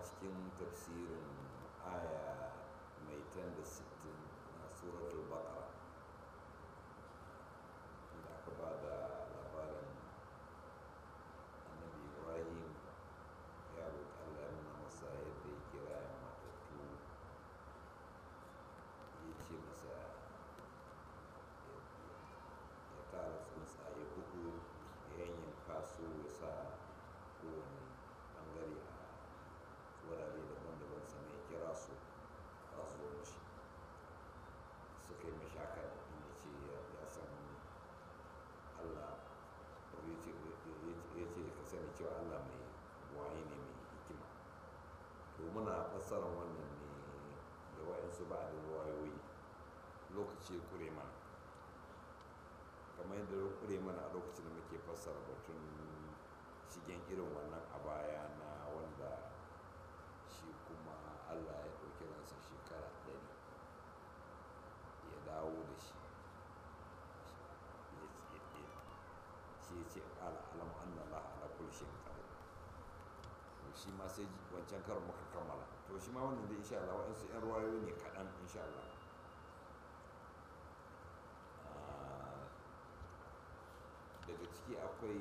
cikin tafsirin aya mai tan da sittin na suratul baqara inda aka ba da labarin annabi ibrahim ya roƙi allah ya nuna masa yadda ya kira ya matattu ya ce masa ya tara tsuntsaye hudu ya yanyanka su ya sa kowane bangare a wurare daban-daban sannan ya kira su za su zo mashi suka yi mashaka inda ce ya san allah ya ce ka sani cewa allah mai waye ne mai hikima to muna fassara wannan ne da wa'yansu ba da wayoyi lokaci kure mana kamar yadda ya kure mana a lokacin da muke fassara batun shigen irin wannan a baya na wanda shi kuma allah ya ɗauki ransa shekara ɗari ya dawo da shi shi ya ce ƙala alam annallah ala kulli shay'in qadir to shi ma sai wancan karon muka kammala to shi ma wannan da insha Allah wa'ansu 'yan ruwayoyi ne kaɗan insha Allah daga ciki akwai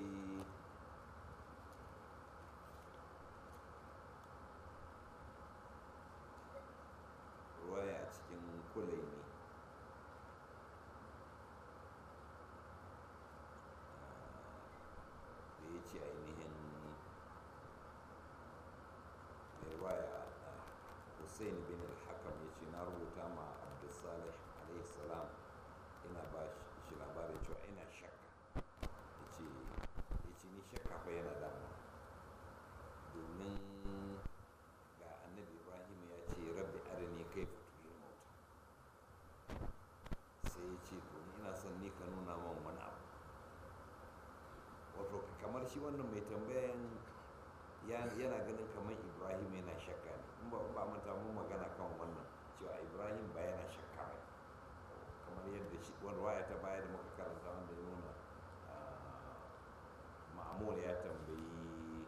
ruwaya a cikin kulai ne da ya ce ainihin mai ruwaya hussein bin al-hakam ya ce na rubuta ma abdulsalih alaihi salam ina ba shi labarin cewa ina shakka ya ce ni shakka fa yana damu domin ga annabi ibrahim ya ce rabbi arini kai fatuhil mauta sai ya ce to ina son ni ka nuna man wani abu wato kamar shi wannan mai tambayan yana ganin kamar ibrahim yana shakka ne in ba ba manta mun magana kan wannan cewa ibrahim ba yana shakka ba kamar yadda shi wani waya ta baya da muka karanta wanda ya nuna ma'amul ya tambayi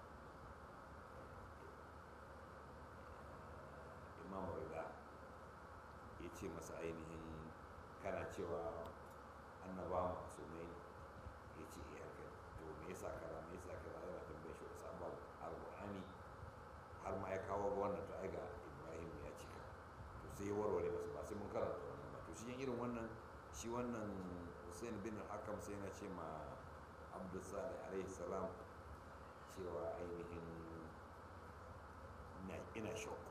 imam rida ya ce masa ainihin kana cewa annaba masu mai ya ce iya haka to me yasa kaza me yasa kaza yana tambaye shi wasu abubuwa alƙur'ani har ma ya kawo ga wannan to ai ga ibrahim ya cika to sai ya warware masa ba sai mun karanta wannan ba to shi irin wannan shi wannan hussein bin hakam sai na ce ma abdulsalih alaihi salam cewa ainihin ina shauku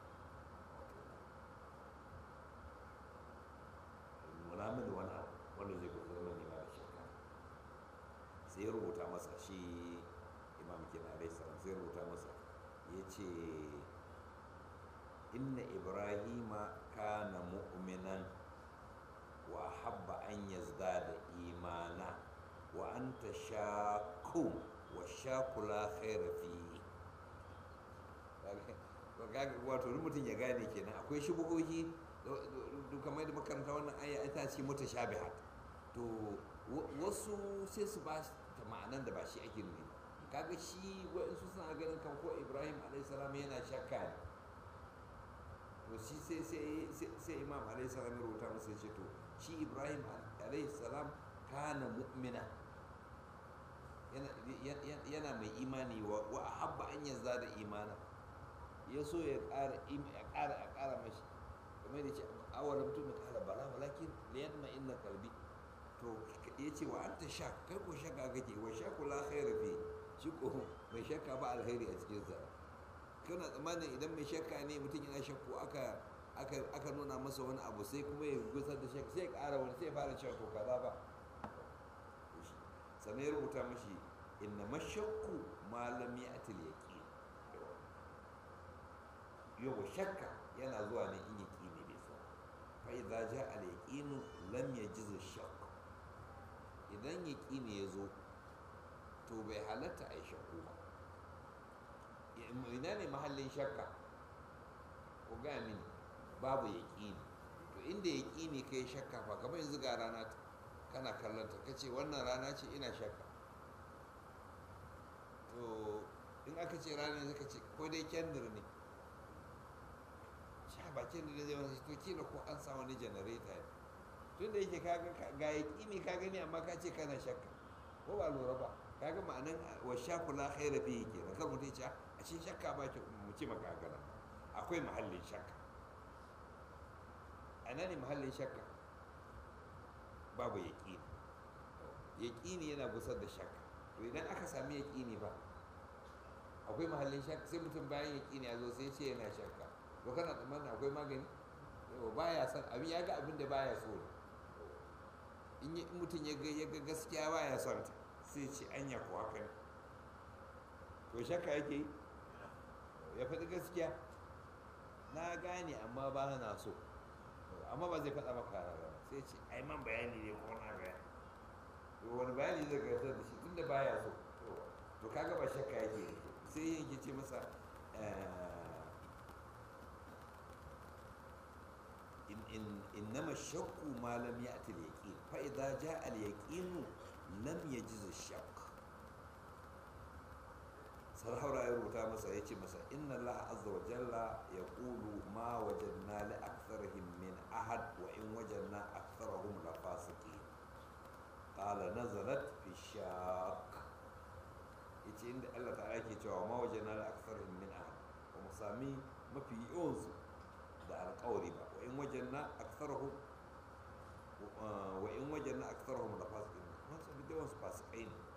nuna mini wani abu wanda zai gudu zama nema da shakka sai ya rubuta masa shi imam kenan alaihi salam sai ya rubuta masa ya ce inna ibrahima kana mu'minan wa habba an yazdada imana wa anta shakun wa shakula khaira fi wato mutum ya gane kenan akwai shubuhohi kamar da makaranta wannan aya ita ce mutashabihat to wasu sai su ba ta ma'anan da ba shi ake nuni kaga shi waɗansu suna ganin kan ko ibrahim alaihissalam yana shakka ne to shi sai sai imam alaihissalam ya rubuta masa ya ce to shi ibrahim alaihissalam kana mu'mina yana mai imani wa habba an yanzu da imana ya so ya ƙara a ƙara mashi kamar da ce awalam tu kala bala walakin liyadma inna kalbi to ya ce wa anta sha kai ko shakka kake wa shakku la khaira fi shi ko mai shakka ba alheri a cikin sa kana tsammanin idan mai shakka ne mutum yana shakku aka aka aka nuna masa wani abu sai kuma ya gusar da shakka sai ya ƙara wani sai ya fara cewa to kaza ba sannan ya rubuta mashi inna mashakku ma lam ya'til yaqin yau shakka yana zuwa ne in yaqini bai so fa idza jaa al yaqin lam yajiz shakk idan yaqini ya zo to bai halatta ai shakku ba ina ne mahallin shakka ku ga mini babu yaqini to inda yaqini kai shakka fa kamar yanzu ga rana kana kallon ta kace wannan rana ce ina shakka to in aka ce rana ne suka ce ko dai kendir ne sha ba kendir zai wani to kila ko an sa wani janareta ne tun da yake kaga ga yaƙini ka gani amma ka ce kana shakka ko ba lura ba kaga ma'anan wa shaku la khaira fihi kenan kar mutum ya ce a ce shakka ba ki mu ce maka haka nan akwai mahallin shakka a nan ne mahallin shakka babu yaƙini yaƙini yana gusar da shakka to idan aka sami yaƙini ba akwai mahallin shakka sai mutum bayan yaƙini ya zo sai ce yana shakka to kana tsammanin akwai magani yau baya son abin ya ga abin da baya so ne in mutum ya ga gaskiya baya son ta sai ce anya ko haka ne to shakka yake yi ya faɗi gaskiya na gane amma ba na so amma ba zai faɗa maka rara sai ce ai man bayani ne ko na bayani to wani bayani zai gasar da shi tunda baya so to kaga ba shakka yake sai yake ce masa إنما الشك ما لم يأتي اليقين فإذا جاء اليقين لم يجز الشك sarhaura ya rubuta masa ya ce masa inna Allah azza wa jalla ya ƙulu ma wajanna li aktharihim min ahad wa in wajanna aktharahum la fasiqin qala nazalat fi shak yace inda Allah ta'ala ke cewa ma wajanna li aktharihim min ahad ba mu sami mafi yawansu da alƙawari ba wa in wajanna aktharahum wa in wajanna aktharahum la fasiqin mun sami da yawansu fasikai ne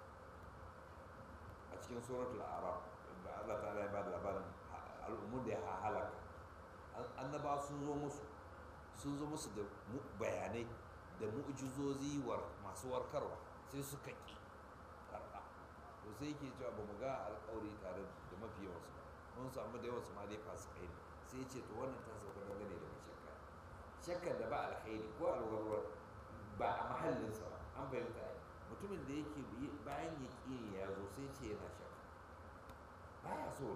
a cikin suratul arab da Allah ta'ala ya bada labarin al'ummar da ya halaka annaba sun zo musu sun zo musu da bayanai da mu'jizozi masu warkarwa sai suka ƙi karɓa to sai yake cewa ba mu ga alƙawari tare da mafi yawansu ba mun samu da yawansu ma dai fasikai ne sai ce to wannan ta sauka dangane da mai shakka shakkar da ba alkhairi ko alwarwar ba a mahallinsa ba an fahimta ai mutumin da yake bayan ya ƙi ya zo sai ce yana shakka baya so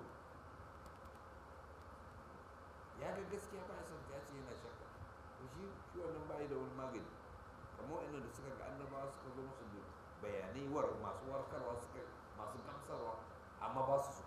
ya ga gaskiya baya son ta ce yana shakka to shi shi wannan bai da wani magani kamar wa'anda da suka ga annabawa suka zo musu da bayanai war masu warkarwa suka masu gamsarwa amma ba su so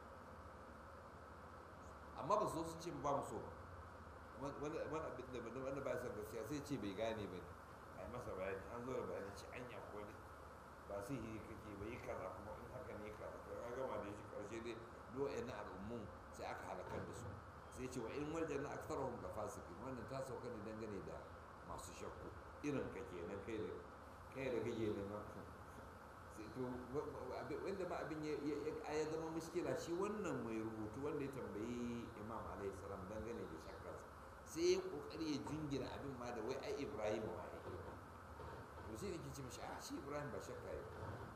amma ba su so su ce ba mu so wani abin da wanda ba son gaskiya sai ce bai gane ba ne a yi masa bayani an zo da bayani ce anya ko ne ba sai yi kake ba yi kaza kuma in haka ne kaza to ya gama da shi karshe dai do'a na al'ummun sai aka halakar da su sai ce wa in wajen na aksarahum da fasikin wannan ta sauka ne dangane da masu shakku irin ka kenan kai da kai da kake neman sai to wanda ma abin ya zama muskila shi wannan mai rubutu wanda ya tambayi imam alaihi salam dangane da shakkarsa sai ya kokari ya jingina abin ma da wai ai ibrahim ma ya to sai nake ce mishi a shi ibrahim ba shakka ya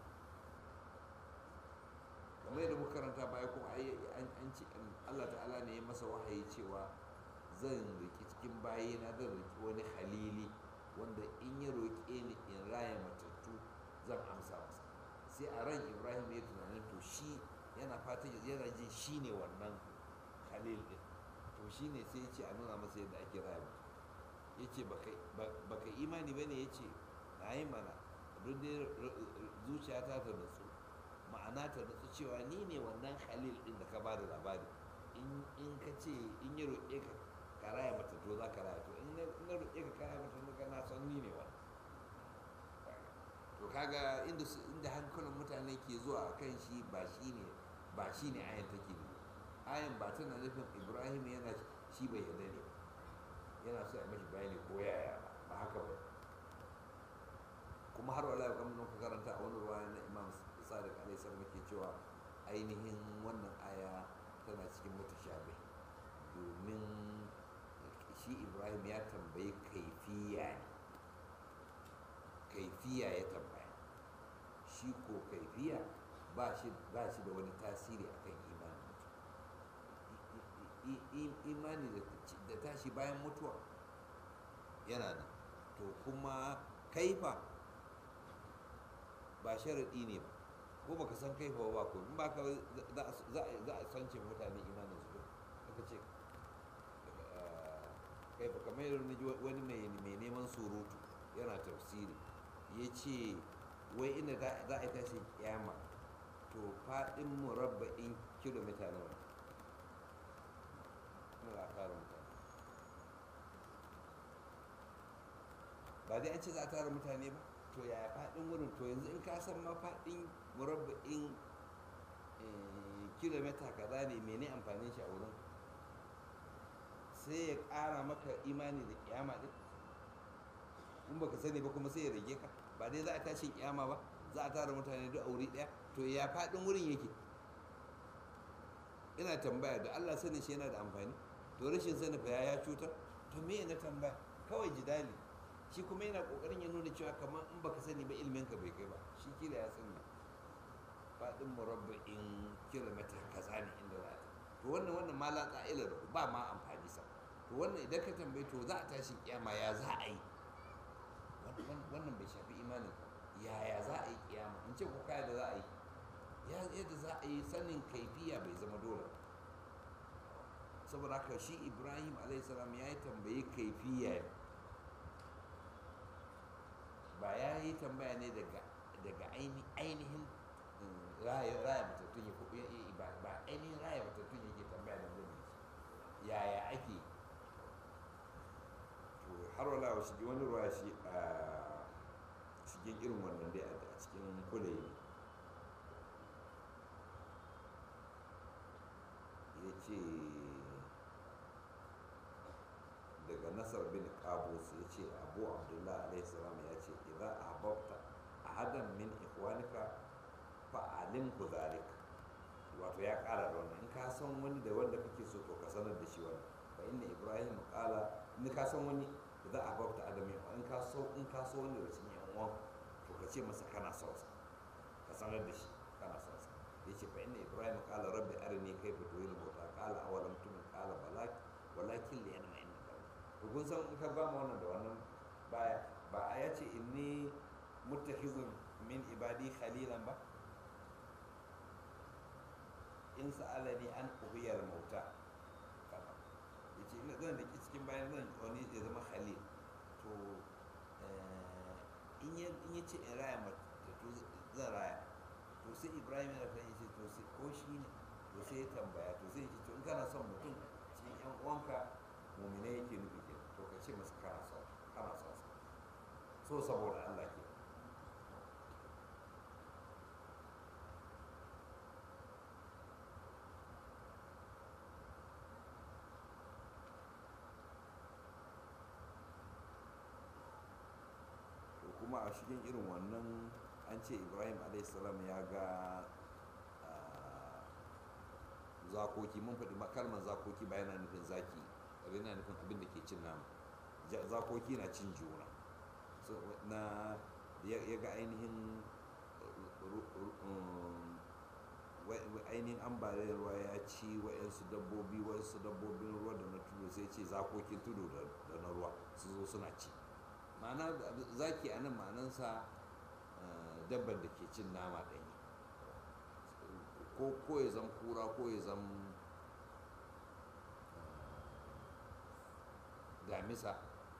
kamar yadda muka karanta baya kuma ai an ce Allah ta'ala ne ya masa wahayi cewa zan riki cikin bayina zan riki wani halili wanda in ya roƙe ni in raya matattu zan amsa masa sai a ran ibrahim ya tunanin to shi yana fatan yana jin shi ne wannan halil din to shi ne sai ya ce a nuna masa yadda ake raya mutum ya ce baka imani ba ne ya ce na yi mana duk dai zuciyata ta nutsu ma'ana ta nutsu cewa ni ne wannan halil din da ka ba da labari in ka ce in ya roƙe ka ka raya mata to za ka raya to in na roƙe ka ka raya mata to na san ni ne wannan to kaga inda inda hankalin mutane ke zuwa kan shi ba shi ne ba shi ne ayan take ne ayan ba tana nufin ibrahim yana shi bai yarda ne yana so a mashi bayani ko yaya ba haka ba kuma har wala kamar nan ka karanta a wani ruwa na imam sadiq alaihi salam ke cewa ainihin wannan aya tana cikin mutashabi domin shi ibrahim ya tambayi kaifiya ne kaifiya ya tambaya shi ko kaifiya ba shi ba shi da wani tasiri akan imani imani da tashi bayan mutuwa yana nan to kuma kaifa ba sharaɗi ne ba ko baka san kaifa ba ko in baka za a sance mutane imanin su aka ce kaifa kamar yadda wani mai neman surutu yana tafsiri ya ce wai ina za a tashi kyama to to faɗin murabba'in kilomita nawa ne za a tara mutane ba dai an ce za a tara mutane ba to yaya faɗin wurin to yanzu in ka san ma faɗin murabba'in kilomita kaza ne mene amfanin shi a wurin sai ya ƙara maka imani da kiyama din in baka sani ba kuma sai ya rage ka ba dai za a tashin kiyama ba za a tara mutane duk a wuri ɗaya to ya faɗin wurin yake ina tambaya da Allah sani shi yana da amfani to rashin sani fa ya cutar to me na tambaya kawai jidali shi kuma yana kokarin ya nuna cewa kamar in baka sani ba ilmin ka bai kai ba shi kila ya sani faɗin murabba'in kilomita kaza ne inda za ta to wannan wannan ma la ƙa'ila da ba ma amfani sa to wannan idan ka tambaye to za a tashi kiyama ya za a yi wannan bai shafi imanin ka yaya za a yi kiyama in ce ko kaya da za a yi ya yadda za a yi sanin kaifiya bai zama dole saboda haka shi ibrahim alaihissalam ya yi tambayi kaifiya ba ya yi tambaya ne daga ainihin raya matattun ya ba ainihin raya matattun yake tambaya da gani yaya ake to har wala wa shige wani ruwa shi a cikin irin wannan dai a cikin kulayi ya ce daga nasar bin qabus ya ce abu abdullahi alaihi salam ya ce idan ahbabta ahadan min ikhwanika fa'alim ku zalika wato ya kara da wannan in ka san wani da wanda kake so to ka sanar da shi wannan fa inna ibrahim qala in ka san wani idan ahbabta adami in ka so in ka so wani da cikin yan uwan to ka ce masa kana son sa ka sanar da shi kana son sa yace fa inna ibrahim qala rabbi arini kayfa tuhil mauta qala awalam tu'min qala balak walakin li yanma inna to kun san in ka ba mu wannan da wannan baya ba a yace inni muttakhizun min ibadi khalilan ba in sa'alani an ubiyar mauta yace ina zan da ke cikin bayan zan wani ya zama khalil to in ya ce in raya mata to zan raya to sai ibrahim yana fahimci ce to sai ko shi ne to sai ya tambaya to sai ya ce to in kana son mutum cikin yan uwanka mumina yake nufi ke to ka ce masa kana son kana son so saboda Allah ke kuma a cikin irin wannan an ce ibrahim alaihissalam ya ga zakoki mun faɗi kalmar zakoki ba yana nufin zaki yana nufin abin da ke cin nama zakoki na cin juna na ya ga ainihin ainihin ambaliyar ruwa ya ci wa'yansu dabbobi wasu dabbobin ruwa da na tudu sai ce zakokin tudu da na ruwa su zo suna ci ma'ana zaki a nan ma'anansa dabbar da ke cin nama ɗanyi ko ya zan kura ko ya zan damisa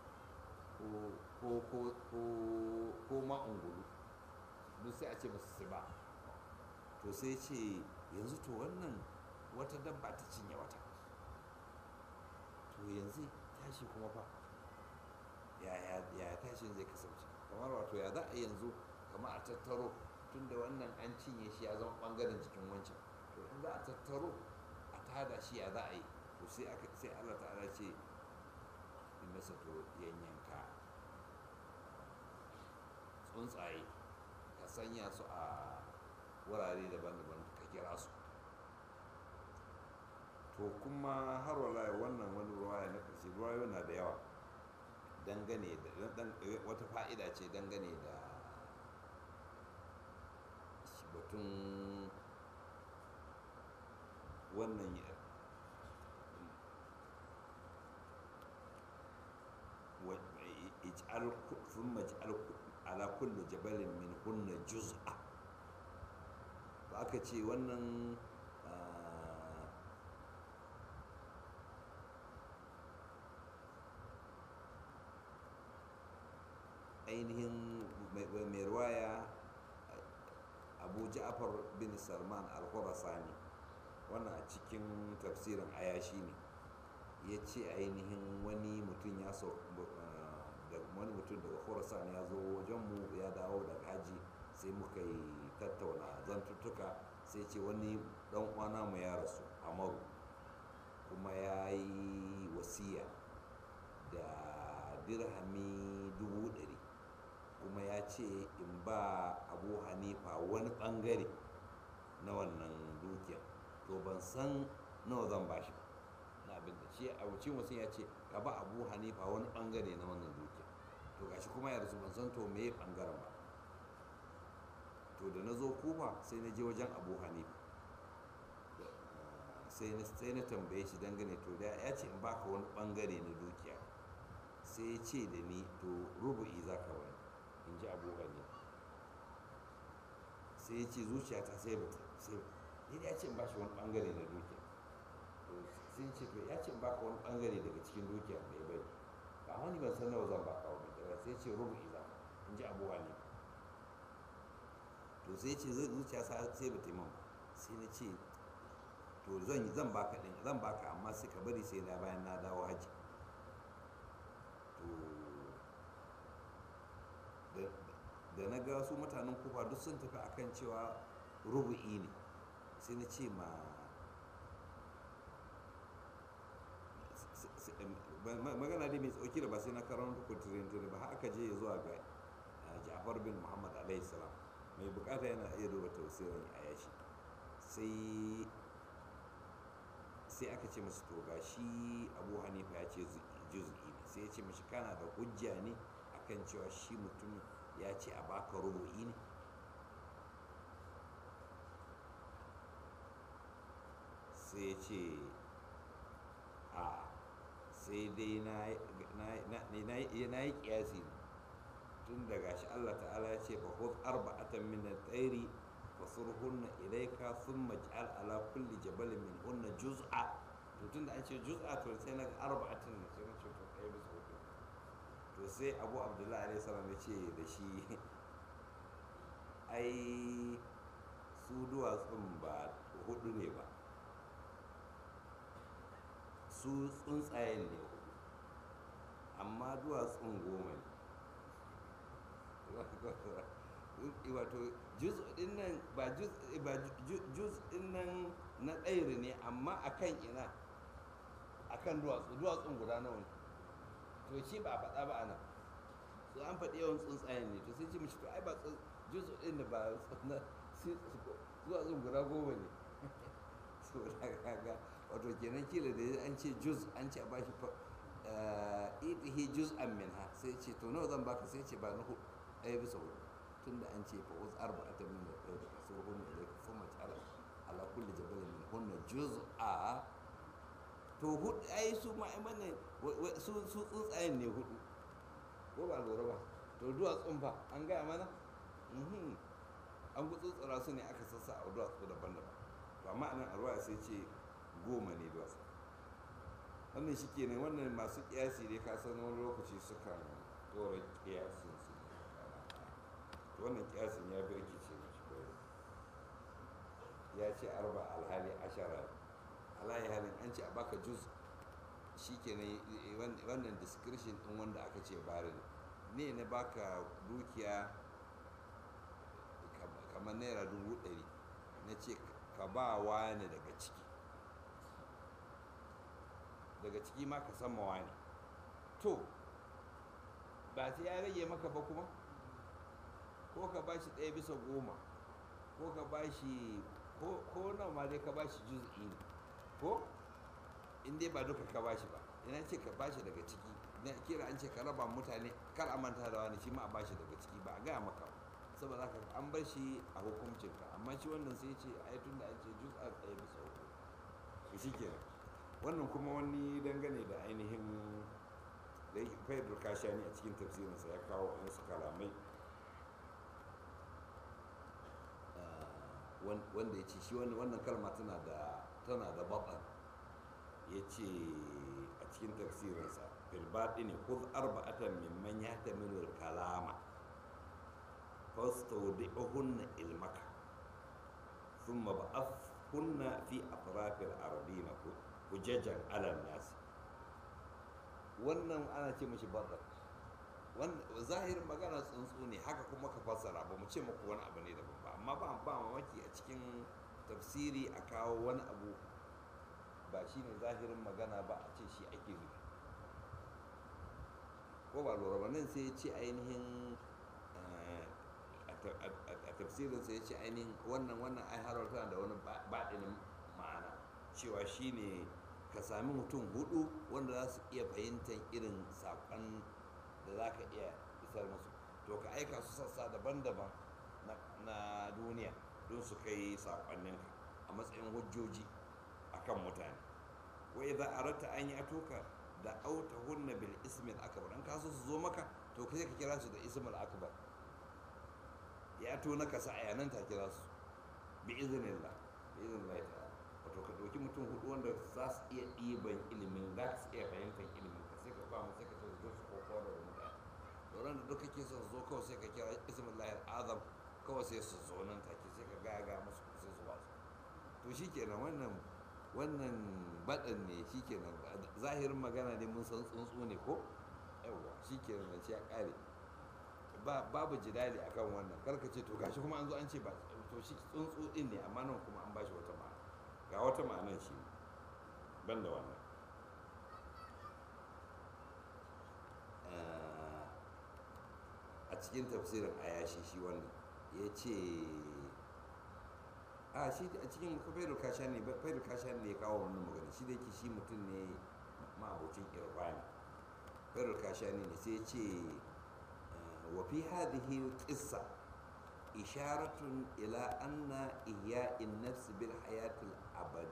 ko ma'ungulu duk sai a ce masu siba to sai ce yanzu to wannan wata dabba ta cinye wata to yanzu tashi kuma fa yaya tashin zai kasance kamar wato ya za a yanzu kamar a tattaro tun da wannan an cinye shi ya zama bangaren jikin wancan to in za a tattaro a tada shi ya za a yi to sai aka sai Allah ta'ala ce in masa to yanyanka tsuntsaye ka sanya su a wurare daban-daban ka kira su to kuma har wala wannan wani ruwaya na ƙarshe ruwayo na da yawa dangane da wata fa'ida ce dangane da batun wannan ثم اجعل على كل جبل من هن جزءا aka ce wannan ainihin mai ruwaya abu abu ja'far bin salman al-khurasani wannan a cikin tafsirin ayashi ne ya ce ainihin wani mutum ya so da wani mutum daga khurasan ya zo wajen mu ya dawo daga haji sai muka yi tattauna zantuttuka sai ce wani dan uwana mu ya rasu amaru kuma ya yi wasiya da dirhami dubu ɗari kuma ya ce in ba abu hanifa wani ɓangare na wannan dukiya to ban san nawa zan ba shi na abin da shi a wucin wasu ya ce ka ba abu hanifa wani ɓangare na wannan dukiya to gashi kuma ya rasu ban san to me ɓangaren ba to da na zo kufa sai na je wajen abu hanifa sai na tambaye shi dangane to da ya ce in baka wani bangare na dukiya sai ya ce da ni to rubu'i za ka wani in ji abu hanifa sai ya ce zuciyata sai bata sai ni ya ce in bashi wani bangare na dukiya sai ya ce to ya ce in baka wani bangare daga cikin dukiya mai bai ba wani ban san nawa zan baka wani sai ya ce rubu'i za in ji abu hanifa to sai ce zai zuciya sai ba ta yi man sai na ce to zan zan baka din zan baka amma sai ka bari sai na bayan na dawo haji to da na ga su mutanen kufa duk sun tafi akan cewa rubu'i ne sai na ce ma magana dai mai tsauki da ba sai na karanta kuturin ba haka je zuwa ga ja'far bin muhammad alaihi salam mai bukata yana iya duba tausirin a yashi sai sai aka ce masu to ga shi abu hanifa ya ce juz'i ne sai ya ce mashi kana da hujja ne akan cewa shi mutum ya ce a baka rubu'i ne sai ya ce a sai dai na yi kiyasi ne tun daga shi Allah ta'ala ya ce fa khudh arba'atan min at-tayri fasurhunna ilayka thumma ij'al ala kulli jabalin min hunna juz'a to tun da an ce juz'a to sai na arba'atin ne sai na ce to kai bisa hudu to sai Abu Abdullahi alaihi salam ya ce da shi ai su duwatsun ba hudu ne ba su tsuntsayen ne hudu amma duwatsun goma ne wato juz din nan ba juz ba juz din nan na ɗairi ne amma akan ina akan duwatsu duwatsun guda nawa ne to shi ba a faɗa ba ana so an faɗi yawan tsuntsayen ne to sai ce mishi to ai ba juz din da ba na duwatsun guda goma ne so kaga wato kenan kila da an ce juz an ce a bashi itihi juz'an minha sai ce to nawa zan baka sai ce ba na hudu ɗaya bisa hudu tun da an ce fa'uz arba'ata min da ɗaya da kaso hunna da ka fama ala ala kulli jabalin min hunna juz'a to hudu ai su ma ai mana su su tsuntsayen ne hudu ko ba lura ba to duwatsun fa an gaya mana an gutsutsura su ne aka sassa a duwatsu daban-daban to amma anan arwaya sai ce goma ne duwatsu wannan shi ke wannan masu kiyasi ne ka san wani lokaci sukan dora kiyasin su wannan kiyasin ya birkice mashi kawai ya ce arba alhali ashara alayi halin an ce a baka juz shi ke wannan description din wanda aka ce bari ne na baka dukiya kamar naira dubu ɗari na ce ka ba wani daga ciki daga ciki ma ka san mawa ne to ba sai ya rage maka ba kuma ko ka ba shi ɗaya bisa goma ko ka ba shi ko nawa ma dai ka ba shi juz'i ne ko in dai ba duka ka ba shi ba ina ce ka ba shi daga ciki na kira an ce ka raba mutane kar a manta da wani shi ma a ba shi daga ciki ba a gaya maka ba saboda haka an bar shi a hukuncinka amma shi wannan sai ce a yi tun da an ce juz'a ɗaya bisa uku shi kenan wannan kuma wani dangane da ainihin da faidar kashani a cikin tafsirinsa ya kawo wasu kalamai wanda ya ce shi wannan kalma tana da tana da baɓan ya ce a cikin tafsirinsa filbaɗi ne kuz arba'atan mimman ya tamilu kalama fastaudi'uhunna ilmaka thumma ba'athhunna fi atrafil ardina hujajan ala nas wannan ana ce mashi badar zahirin magana tsuntsu ne haka kuma ka fassara ba mu ce muku wani abu ne daban ba amma ba ba mamaki a cikin tafsiri a kawo wani abu ba shi ne zahirin magana ba a ce shi ake nufi ko ba lura ba nan sai ya ce ainihin a tafsirin sai ya ce ainihin wannan wannan ai harauta da wani baɗinin ma'ana cewa shi ne ka sami mutum hudu wanda za su iya fahimtar irin saƙon da za ka iya isar musu to ka aika su sassa daban-daban na duniya don su kai saƙonninka a matsayin hujjoji a kan mutane wai za a rata an yi atoka da auta hunna bil ismil akbar an kaso su zo maka to kai ka kira su da ismil akbar ya to na kasa a yanan ta kira su bi iznillah bi iznillah ta'ala wato ka ɗauki mutum hudu wanda za su iya ɗiban ilimin za su iya fahimtar ilimin ka sai ka ba mu sai ka ce su ko kowa da mutane doron da duk kake son zo kawai sai ka kira ismin lahir azam kawai sai su zo nan take sai ka gaga musu sai su wasu to shikenan wannan wannan baɗan ne shikenan zahirin magana ne mun san tsuntsu ne ko yawwa shikenan nan ya ƙare babu jidali akan wannan karka ce to gashi kuma an zo an ce ba to shi tsuntsu din ne amma nan kuma an bashi wata ma'ana ga wata ma'anar shi ban da wannan a cikin tafsirin ayashi shi wannan ya ce a shi a cikin fairul kasha ne fairul kasha ne ya kawo wannan magana shi da yake shi mutum ne ma'abocin irvani fairul kasha ne sai ya ce wa fi hadhihi qissa إشارة إلى أن إحياء النفس بالحياة الأبد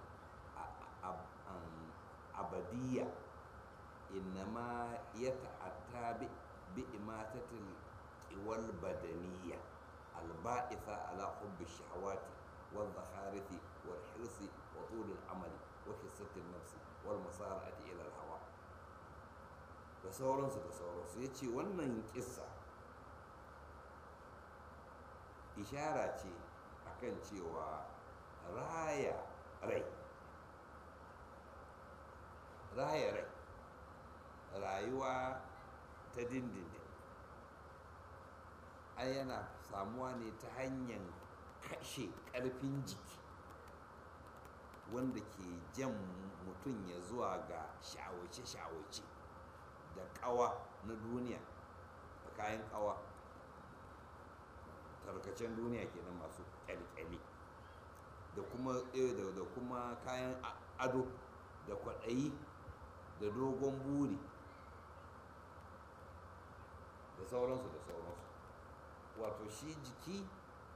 أبدية إنما يتأتى بإماتة القوى البدنية البائثة على حب الشهوات والزخارف والحرص وطول العمل وكسة النفس والمسارعة إلى الهوى da sauransu da sauransu ya ce wannan kissa ishara ce akan cewa raya rai raya rai rayuwa ta dindindin ai yana samuwa ne ta hanyar kashe ƙarfin jiki wanda ke jan mutum ya zuwa ga shawace-shawace da ƙawa na duniya da kayan ƙawa tarkacen duniya kenan masu kyalkyali da kuma da kuma kayan ado da kwaɗayi da dogon buri da sauransu da sauransu wato shi jiki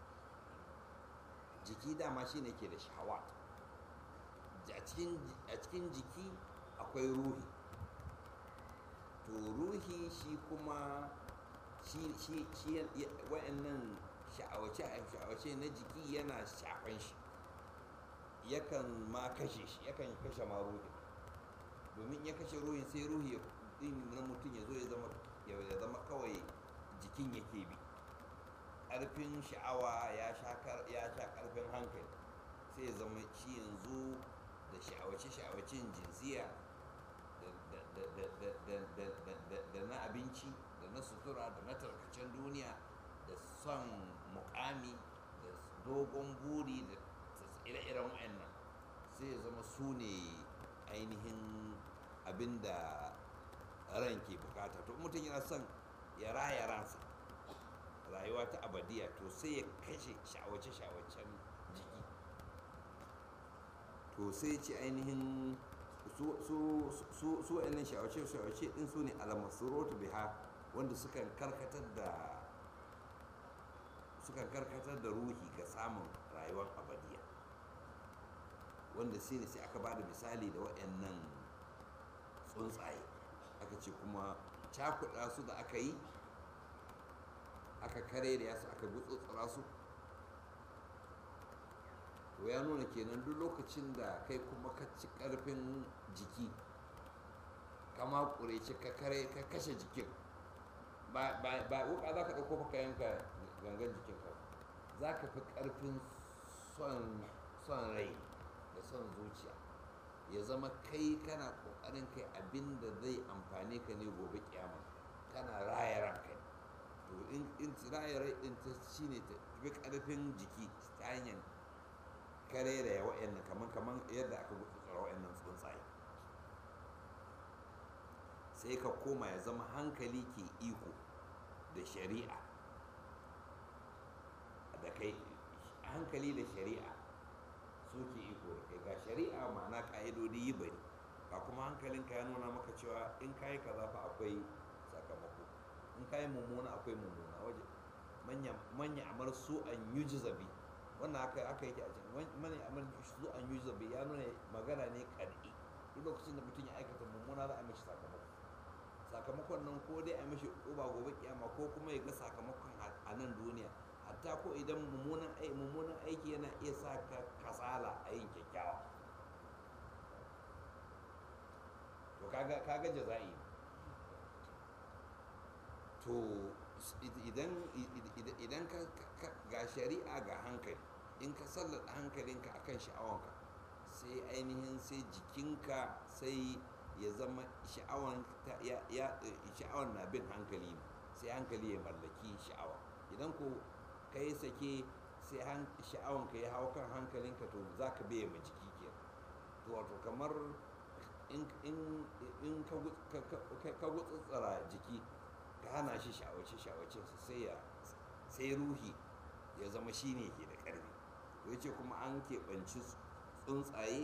jiki dama shi ne ke da shahawa a cikin jiki akwai ruhi to ruhi shi kuma shi wa'annan sha'awace na jiki yana shafan shi yakan ma kashe shi yakan kashe ma ruhin domin ya kashe ruhin sai ruhi din na mutum ya zo ya zama ya zama kawai jikin yake bi ƙarfin sha'awa ya sha ƙarfin hankali sai ya zama shi yanzu da sha'awace-sha'awacen jinsiya da na abinci da na sutura da na tarkacen duniya da son mukami da dogon buri da ire-iren wa'annan sai ya zama su ne ainihin abin da ran ke bukata to mutum yana son ya raya ransa rayuwa ta abadiya to sai ya kashe shawace-shawacen jiki to sai ce ainihin su su wa'annan shawace-shawace din su ne almasurotu biha wanda sukan karkatar da sukan karkatar da ruhi ga samun rayuwar abadiya wanda sai ne sai aka ba da misali da waɗannan tsuntsaye aka ce kuma cakuɗa su da aka yi aka kare da yasu aka gutsutsura su to ya nuna kenan duk lokacin da kai kuma ka ci ƙarfin jiki kama ƙureci ka kare ka kashe jikin ba wuka za ka ɗauko ka yanka gangan jikinka za ka fi ƙarfin son son rai da son zuciya ya zama kai kana kokarin kai abin da zai amfane ka ne gobe kiyama kana raya ranka to in in raya rai din ta shine ta fi karfin jiki ta hanyar kare da ya wa'annan kaman kaman yadda aka gutsura wa'annan tsuntsaye sai ka koma ya zama hankali ke iko da shari'a da kai hankali da shari'a suke iko da kai ga shari'a ma'ana ka'idodi yi bari ba kuma hankalinka ya nuna maka cewa in kayi kaza fa akwai sakamako in kayi mummuna akwai mummuna waje manya amar su an yi jizabi wannan aka aka yake a cikin manya amar su an yi jizabi ya nuna magana ne kad'i duk lokacin da mutum ya aikata mummuna za a mishi sakamako sakamakon nan ko dai a mishi uba gobe kiyama ko kuma ya ga sakamakon a nan duniya hatta ko idan mummunan aiki mummunan aiki yana iya sa ka kasala a yin kyakkyawa to kaga kaga jaza'i to idan idan ka ga shari'a ga hankali in ka sallata hankalinka akan sha'awanka sai ainihin sai jikinka sai ya zama sha'awan na bin hankali ne sai hankali ya mallaki sha'awa idan ko ka yi sake sai sha'awanka ya hau kan hankalinka to za ka biya ma jiki ke to wato kamar in ka gutsutsura jiki ka hana shi sha'awace sha'awace sai ya sai ruhi ya zama shi ne ke da ƙarfi to yace kuma an keɓanci tsuntsaye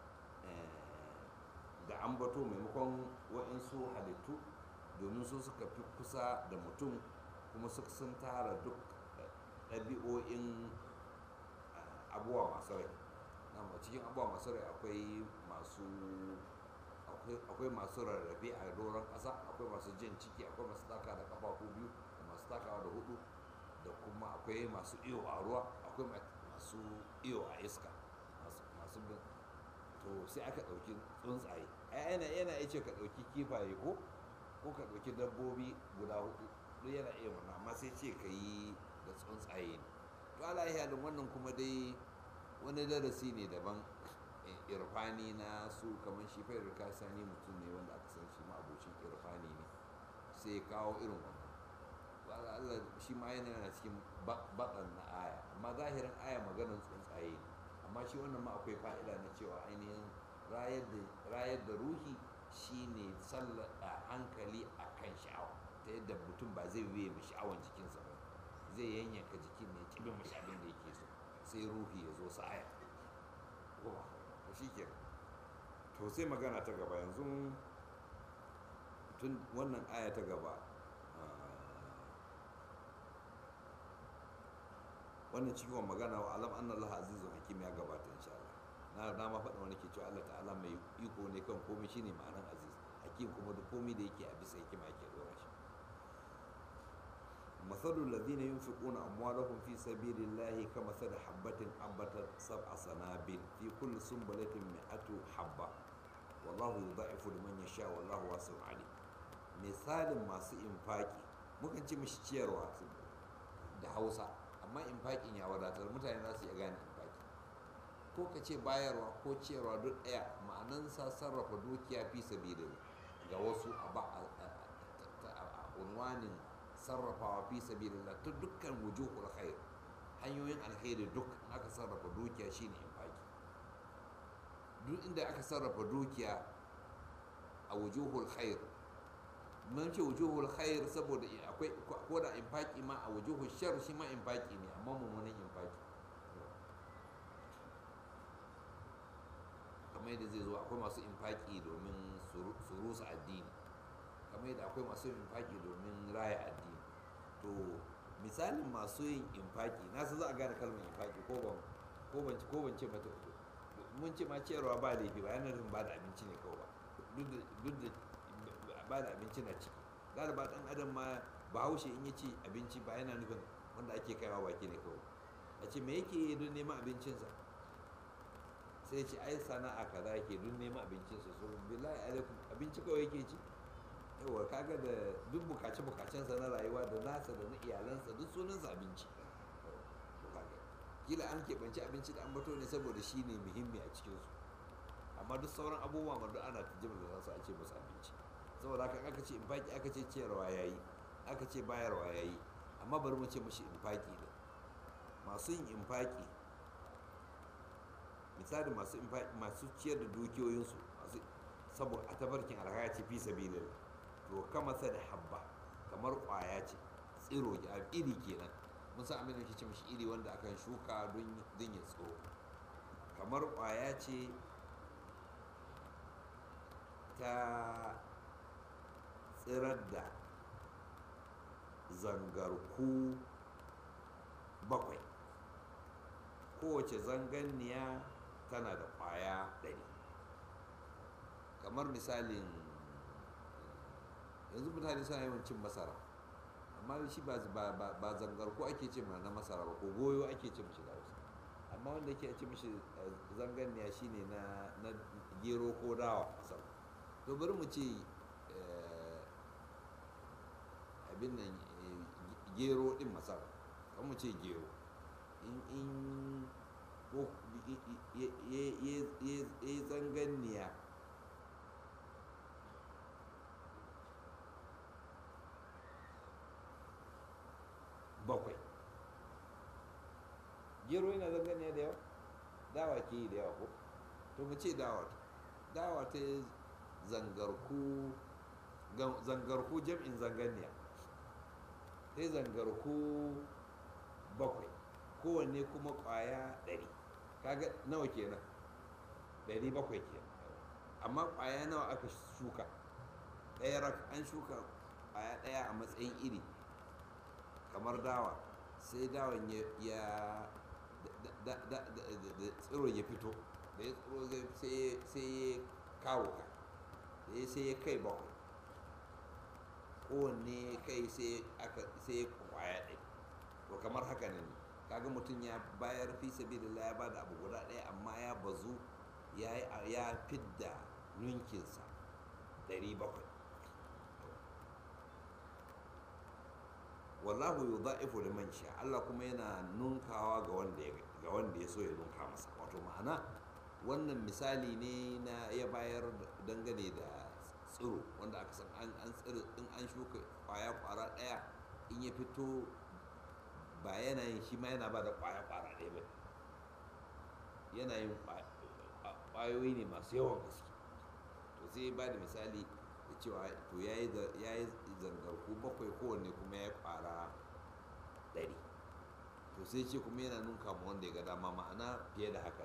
da ambato maimakon waɗansu halittu domin su suka fi kusa da mutum kuma sun tara duk ɗabi'o'in abubuwa masu rai na cikin abubuwa masu rai akwai masu akwai masu rarrafe a doron ƙasa akwai masu jan ciki akwai masu taka da ƙafafu biyu da masu takawa da hudu da kuma akwai masu iyo a ruwa akwai masu iyo a iska masu bin to sai aka ɗauki tsuntsaye yana yana iya ce ka ɗauki kifaye ko ko ka ɗauki dabbobi guda hudu duk yana iya wannan amma sai ce ka yi da tsuntsaye ne to ala halin wannan kuma dai wani darasi ne daban irfani na su kamar shi fa irka sani mutum ne wanda aka san shi ma abocin irfani ne sai ya kawo irin wannan Allah shi ma yana yana cikin baɗan na aya amma zahirin aya maganar tsuntsaye ne amma shi wannan ma akwai fa'ida na cewa ainihin rayar da ruhi shine sallada hankali a kan sha'awa ta yadda mutum ba zai biye mai sha'awan jikinsa ba zai yanyanka jikin ne kibin mashi abin da yake so sai ruhi ya zo sa aya to shi ke to sai magana ta gaba yanzu tun wannan aya ta gaba wannan cikin magana wa alam anna Allah azizun hakim ya gabata insha Allah na na ma faɗa wani ke cewa Allah ta'ala mai iko ne kan komai shine ma'anar aziz hakim kuma da komai da yake a bisa hikima yake dora shi masalul ladina yunfiquna amwalahum fi sabilillahi kamathali habatin ambatat sab'a sanabil fi kulli sunbulatin mi'atu habba wallahu yudha'ifu liman yasha wallahu wasi'un alim misalin masu infaki mukan ci mishi ciyarwa da Hausa amma infakin ya wadatar mutane za su iya gane infaki ko ka ce bayarwa ko ciyarwa duk ɗaya ma'anansa sarrafa dukiya fi sabida ga wasu a unwanin sarrafawa fi sabilillah ta dukkan wujuhul khair hanyoyin alkhairi duk aka sarrafa dukiya shine infaki duk inda aka sarrafa dukiya a wujuhul khair mun ce wujuhul khair saboda akwai ko da infaki ma a wujuhul shar shi ma infaki ne amma mummunan infaki kamar yadda zai zo akwai masu infaki domin su rusa addini kamar yadda akwai masu infaki domin raya addini to misalin masu yin infaki na za a gane kalmar infaki ko ban ko ban ko ban ce mata mun ce ma ciyarwa ba laifi ba yana nufin ba da abinci ne kawai ba duk da ba da abinci na ciki galiba dan adam ma bahaushe in ya ci abinci ba yana nufin wanda ake kaiwa baki ne kawai a ce me yake don neman abincinsa sai ce ai sana'a kaza yake don neman abincinsa so billahi alaikum abinci kawai yake ci yawa kaga da duk bukace bukacensa na rayuwa da nasa da na iyalansa duk sunansa abinci kila an keɓanci abinci da ambato ne saboda shi ne muhimmi a cikinsu amma duk sauran abubuwa ma duk ana jimla da su a ce musu abinci saboda haka aka ce infaki aka ce ciyarwa ya yi aka ce bayarwa ya yi amma bari mu ce mashi infaki ne masu yin infaki misali masu infaki masu ciyar da dukiyoyinsu masu saboda a tabarkin alhaya ce fi sabilin to kama sa da habba kamar kwaya ce tsiro iri kenan mun san abin da ke ce mashi iri wanda akan shuka don ya tsoro kamar kwaya ce ta tsirar da zangarku bakwai kowace zanganniya tana da kwaya ɗari kamar misalin yanzu mutane suna yawan cin masara amma shi ba zangarku ake ce ma na masara ba ko goyo ake ce mashi da wasu amma wanda ke ce mashi zanganniya shine na gero ko dawa masara to bari mu ce abin nan gero din masara kan mu ce gero in ko ya zanganniya bakwai gero yana zanganniya da yawa dawa ke yi da yawa ko to mu ce dawa dawa ta zangarku zangarku jam'in zanganniya sai zangarku bakwai kowanne kuma kwaya ɗari kaga nawa kenan ɗari bakwai kenan amma kwaya nawa aka shuka ɗaya rak an shuka kwaya ɗaya a matsayin iri kamar dawa sai dawan ya da tsiro ya fito da ya tsiro sai ya kawo ka da sai ya kai bakwai kowanne kai sai ya kwaya ɗaya to kamar haka ne kaga mutum ya bayar fi sabilillah ya bada abu guda ɗaya amma ya bazu ya fidda ninkinsa ɗari bakwai wallahu yudha'ifu liman sha Allah kuma yana nunkawa ga wanda ya ga wanda ya so ya nunka masa wato ma'ana wannan misali ne na ya bayar dangane da tsiro wanda aka san an tsiro in an shuka kwaya kwara daya in ya fito ba yana yin shi ma yana ba da kwaya kwara daya ba yana yin kwayoyi ne masu yawan gaske to sai ba da misali da cewa to ya yi zangarku bakwai kowanne kuma ya kwara ɗari to sai ce kuma yana nunka ma wanda ya ga dama ma'ana fiye da haka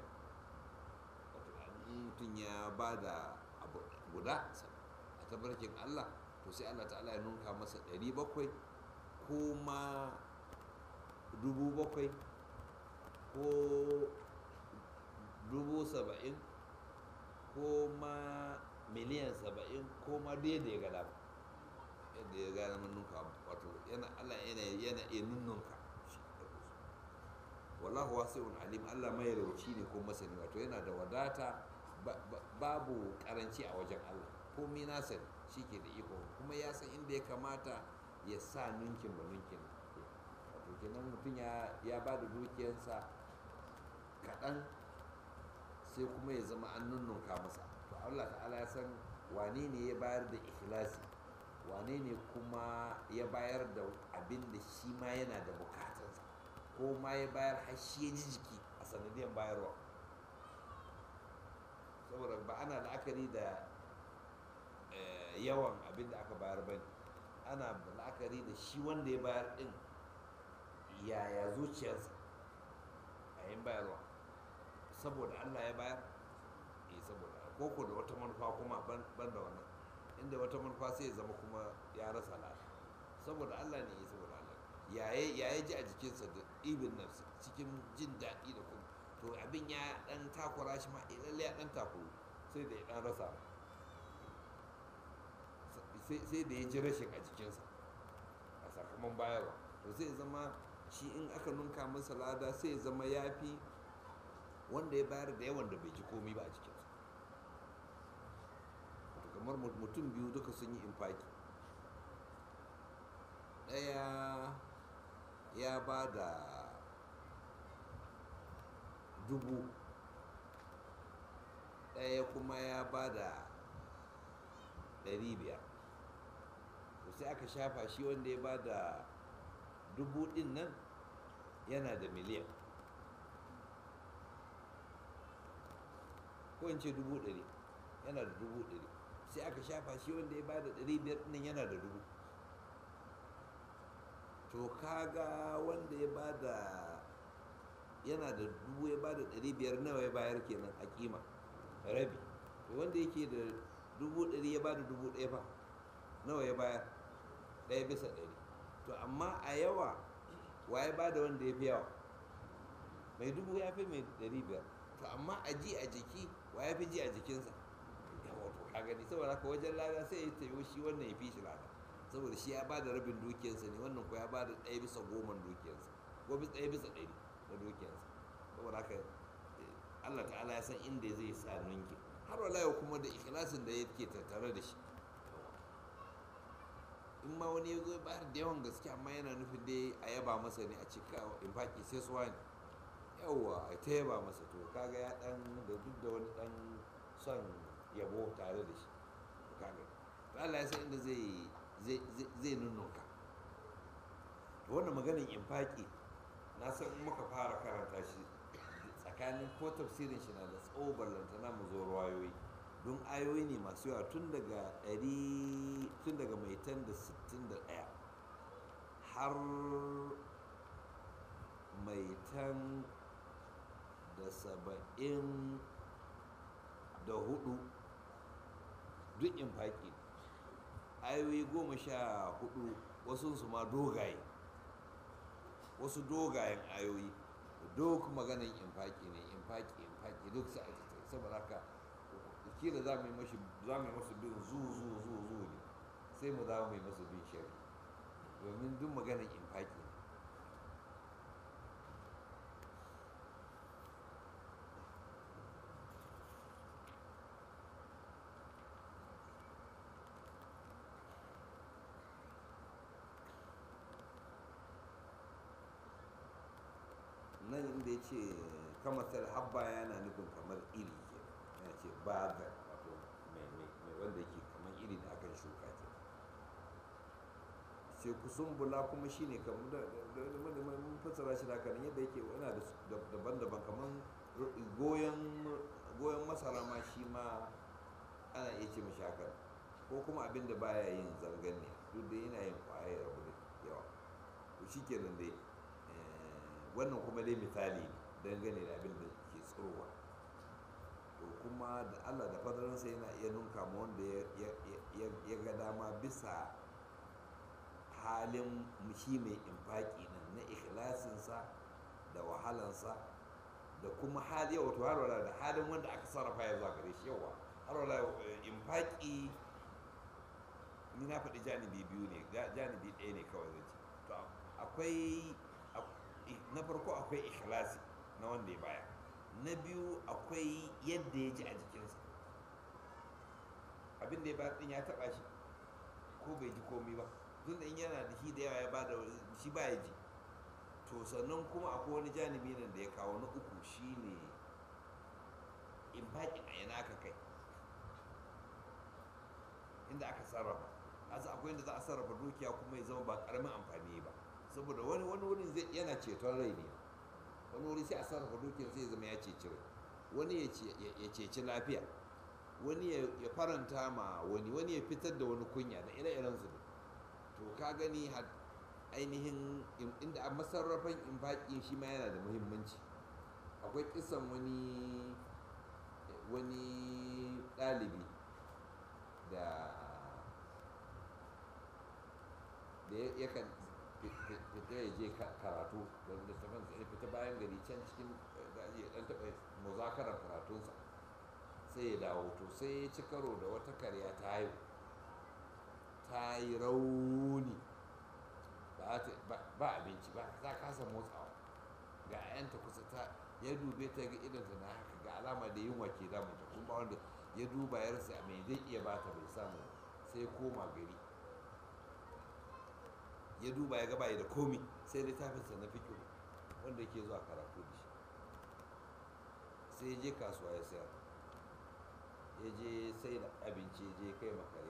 mutum ya ba da abu guda a tabarkin allah to sai allah ta'ala ya nunka masa ɗari bakwai ko ma dubu bakwai ko dubu saba'in ko ma miliyan saba'in ko ma duk yadda ya gada yadda ya gada nunka wato yana allah yana yana iya nunnunka wallahu wasi'un alim allah mai rauci ne ko masani wato yana da wadata babu karanci a wajen allah komi nasa shi ke da iko kuma ya san inda ya kamata ya sa nunkin ba nunkin wato kenan mutum ya ba da dukiyarsa kaɗan sai kuma ya zama an nunnunka masa to Allah ta'ala ya san wane ne ya bayar da ikhlasi wane ne kuma ya bayar da abin da shi ma yana da bukatarsa ko ma ya bayar har shi ya ji jiki a sanadiyar bayarwa saboda ba ana la'akari da yawan abin da aka bayar ba ana la'akari da shi wanda ya bayar din yaya zuciyarsa a yin bayarwa saboda Allah ya bayar eh saboda koko da wata manufa kuma ban da wannan inda wata manufa sai ya zama kuma ya rasa lafiya saboda Allah ne ya saboda Allah yaye yaye ji a jikinsa da ibin nafsi cikin jin daɗi da kuma to abin ya dan takura shi ma lalle ya dan takuru sai da ya dan rasa sai da ya ji rashin a jikinsa a sakamakon bayarwa to sai zama shi in aka nunka masa lada sai ya zama ya fi wanda ya bayar da yawan da bai ji komi ba a cikinsa wato kamar mutum biyu duka sun yi infaki ɗaya ya ba da dubu ɗaya kuma ya ba da ɗari biyar to sai aka shafa shi wanda ya ba da dubu ɗin nan yana da miliyan ko in ce dubu ɗari yana da dubu ɗari sai aka shafa shi wanda ya ba da ɗari biyar ɗin yana da dubu to kaga wanda ya ba da yana da dubu ya ba da ɗari biyar nawa ya bayar kenan a kima rabi to wanda yake da dubu ɗari ya ba da dubu ɗaya fa nawa ya bayar ɗaya bisa ɗari to amma a yawa wa ya ba da wanda ya fi yawa mai dubu ya fi mai ɗari biyar to amma a ji a jiki wa ya fi ji a jikinsa yawa to ka gani saboda haka wajen lada sai ya tayo shi wannan ya fi shi lada saboda shi ya ba da rabin dukiyarsa ne wannan ko ya ba da ɗaya bisa goman dukiyarsa ko bisa ɗaya bisa ɗari na dukiyarsa saboda haka Allah ta'ala ya san inda zai sa ninki har wala yau kuma da ikhlasin da yake tattare da shi in ma wani ya zo bayar da yawan gaske amma yana nufin dai a yaba masa ne a cika in faƙi sai su wani yawwa a ta yaba masa to kaga ya dan da duk da wani dan son yabo tare da shi kaga to Allah ya san inda zai zai zai nunnunka to wannan maganin infaki na san in muka fara karanta shi tsakanin ko tafsirin shi na da tsawo ballantana mu zo ruwayoyi don ayoyi ne masu yawa tun daga ɗari tun daga mai tan da sittin da ɗaya har mai tan da saba'in da hudu duk infaki ayoyi goma sha hudu wasu su ma dogaye wasu dogayen ayoyi duk maganin infaki ne infaki infaki duk sai saboda haka kila za mu yi mashi za mu yi masu bin zu zu zu zu ne sai mu za mu yi masu bin shari domin duk maganin infaki ne nan inda ya ce kamatar habba yana nufin kamar iri ke ya ce bagar wato mai wanda yake kamar iri da akan shuka ke sai kusumbula kuma shine kamar da mun fassara shi da kan yadda yake yana da daban-daban kamar goyon masara ma shi ma ana iya ce mashi hakan ko kuma abin da baya yin zargan ne duk da yana yin kwayar rabu da yawa to shi kenan dai wannan kuma dai misali ne dangane da abin da ke tsirowa to kuma da allah da fadaransa yana iya nunka ma wanda ya ga dama bisa halin shi mai infaki nan na ikhlasinsa da wahalansa da kuma hali wato har da halin wanda aka sarrafa ya zuwa gare shi yawa har wala infaki ni na faɗi janibi biyu ne janibi ɗaya ne kawai zai ce to akwai na farko akwai ikhlasi na wanda ya baya na biyu akwai yadda ya ji a jikinsa abin da ya ba din ya taba shi ko bai ji komi ba tun da in yana da shi da yawa ya ba da shi ba ya ji to sannan kuma akwai wani janibi nan da ya kawo na uku shine in baƙin a yana aka kai inda aka sarrafa asa akwai inda za a sarrafa dukiya kuma ya zama ba ƙaramin amfani ba saboda wani wani wurin zai yana ceton rai ne wani wuri sai a sarrafa dukiyar sai zama ya ceci rai wani ya ceci lafiya wani ya faranta ma wani wani ya fitar da wani kunya da ire-iren su to ka gani ainihin inda a masarrafan infaki shi ma yana da muhimmanci akwai kisan wani wani ɗalibi da da yakan fita ya je karatu da littafin ya fita bayan gari can cikin ya dan taɓa muzakarar karatunsa sai ya dawo to sai ya ci karo da wata karya ta haihu ta yi rauni ba abinci ba ta kasa motsawa ga yanta kusa ta ya dube ta ga idanta na haka ga alama da yunwa ke damunta kuma wanda ya duba ya rasa mai zai iya bata bai samu sai ya koma gari ya duba ya gaba da komi sai littafinsa na fikiru wanda yake zuwa karatu da shi sai ya je kasuwa ya sayar ya je sai da abinci ya je kai makare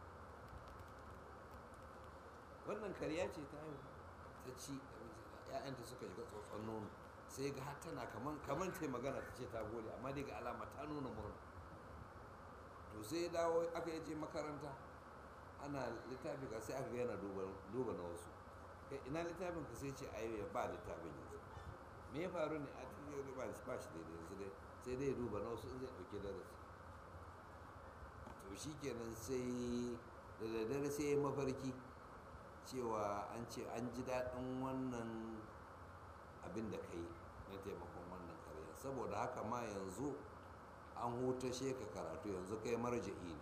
wannan kariya ce ta haihu ta ci ‘ya'yanta suka shiga tsotson nono sai ga har tana kaman kaman ta magana ta ce ta gode amma dai ga alama ta nuna murna to sai ya dawo aka yaje makaranta ana littafi ka sai aka ga yana duba na wasu kai ina littafin ka sai ce ayo ya ba littafin yanzu me ya faru ne a cikin ba ba shi daidai yanzu dai sai dai ya duba na wasu in zai dauki darasi to shikenan sai da daddare sai ya mafarki cewa an ce an ji daɗin wannan abin da ka yi na taimakon wannan karya saboda haka ma yanzu an hutashe ka karatu yanzu kai marja'i ne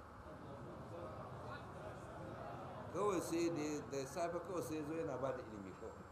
kawai sai da safe kawai sai zo yana ba da ilimi kawai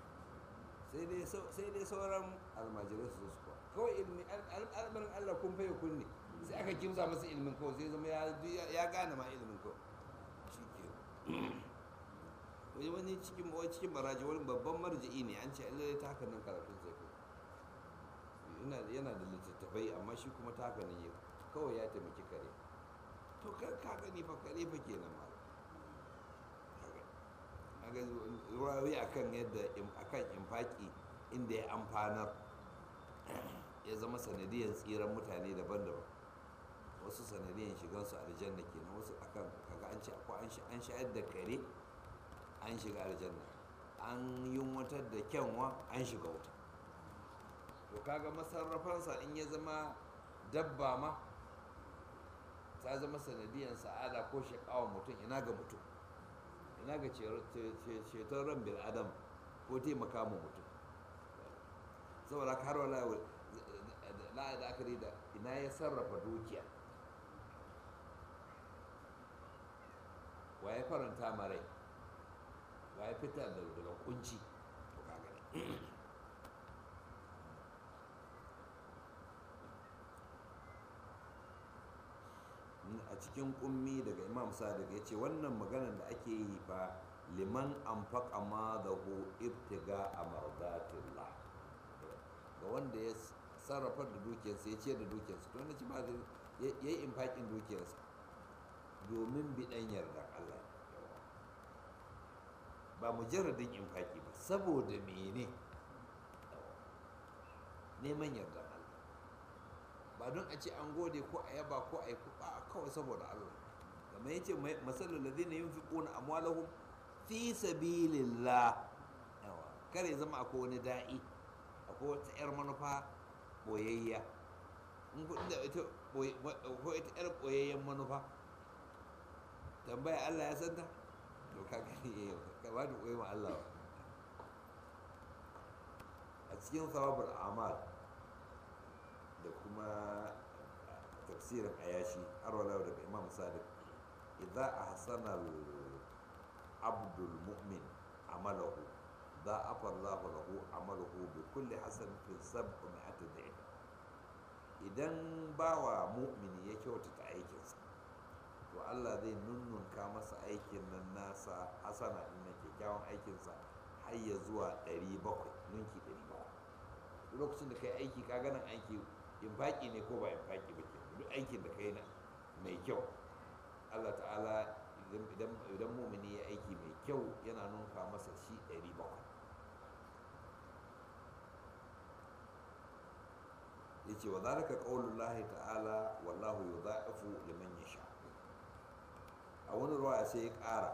sai dai sauran almajirai su su kawai ilimi al'amarin allah kun faye kunne sai aka kimsa masa ilimin kawai sai zama ya gane ma ilimin kawai shi ke wani wani cikin wani cikin baraji wani babban marji'i ne an ce Allah ta haka nan karatun sai ko yana yana da littattafai amma shi kuma ta haka nan yau kawai ya taimaki kare to kar ka gani fa kare fa kenan ma kaga ruwayoyi akan yadda akan infaki inda ya amfanar ya zama sanadiyar tsiran mutane daban-daban wasu sanadiyar shigansu aljanna kenan wasu akan kaga an ce akwai an shayar da kare an shiga aljanna an yunwatar da kyanwa an shiga wuta to kaga masarrafansa in ya zama dabba ma ta zama sanadiyar sa'ada ko shakawa mutum ina ga mutum ina ga ceton ran bil adam ko taimaka mu mutum saboda har wala la'ada akari da ina ya sarrafa dukiya wa ya faranta marai wa ya fitar da daga kunci to kaga a cikin kummi daga imam sadiq ya ce wannan maganar da ake yi fa liman anfaqa ma da hu ibtiga a mardatillah ga wanda ya sarrafa da dukiyarsa ya ce da dukiyarsa to wanda ci ba ya yi infakin dukiyarsa domin bidan yardar Allah ba mujarradin infaki ba saboda mene neman yarda Allah ba don a ce an gode ko a yaba ko a yi ba kawai saboda Allah kamar yace masalul ladina yunfiquna amwalahum fi sabilillah yawa kare zama akwai wani da'i akwai wata yar manufa boyayya in kudin da ita ko ita yar boyayyen manufa tambaya Allah ya santa to ka gani eh ka ba da koyi ma Allah a cikin sawabul amal da kuma tafsirin ayashi har wala daga imam sadiq idza ahsana al abdul mu'min amalahu ضاعف الله له عمله بكل حسنة سبعمائة ضعف idan bawa mu'mini ya kyautata aikinsa to Allah zai nunnunka masa aikin nan nasa hasana din nan kyakkyawan aikinsa har ya zuwa 700 ninki 700 lokacin da kai aiki ka ganin aiki infaki ne ko ba infaki ba ke duk aikin da kai na mai kyau Allah ta'ala idan mumini ya aiki mai kyau yana nunka masa shi 700 yace wa zalika qaulullahi ta'ala wallahu yudha'ifu liman yasha a wani ruwa sai ya ƙara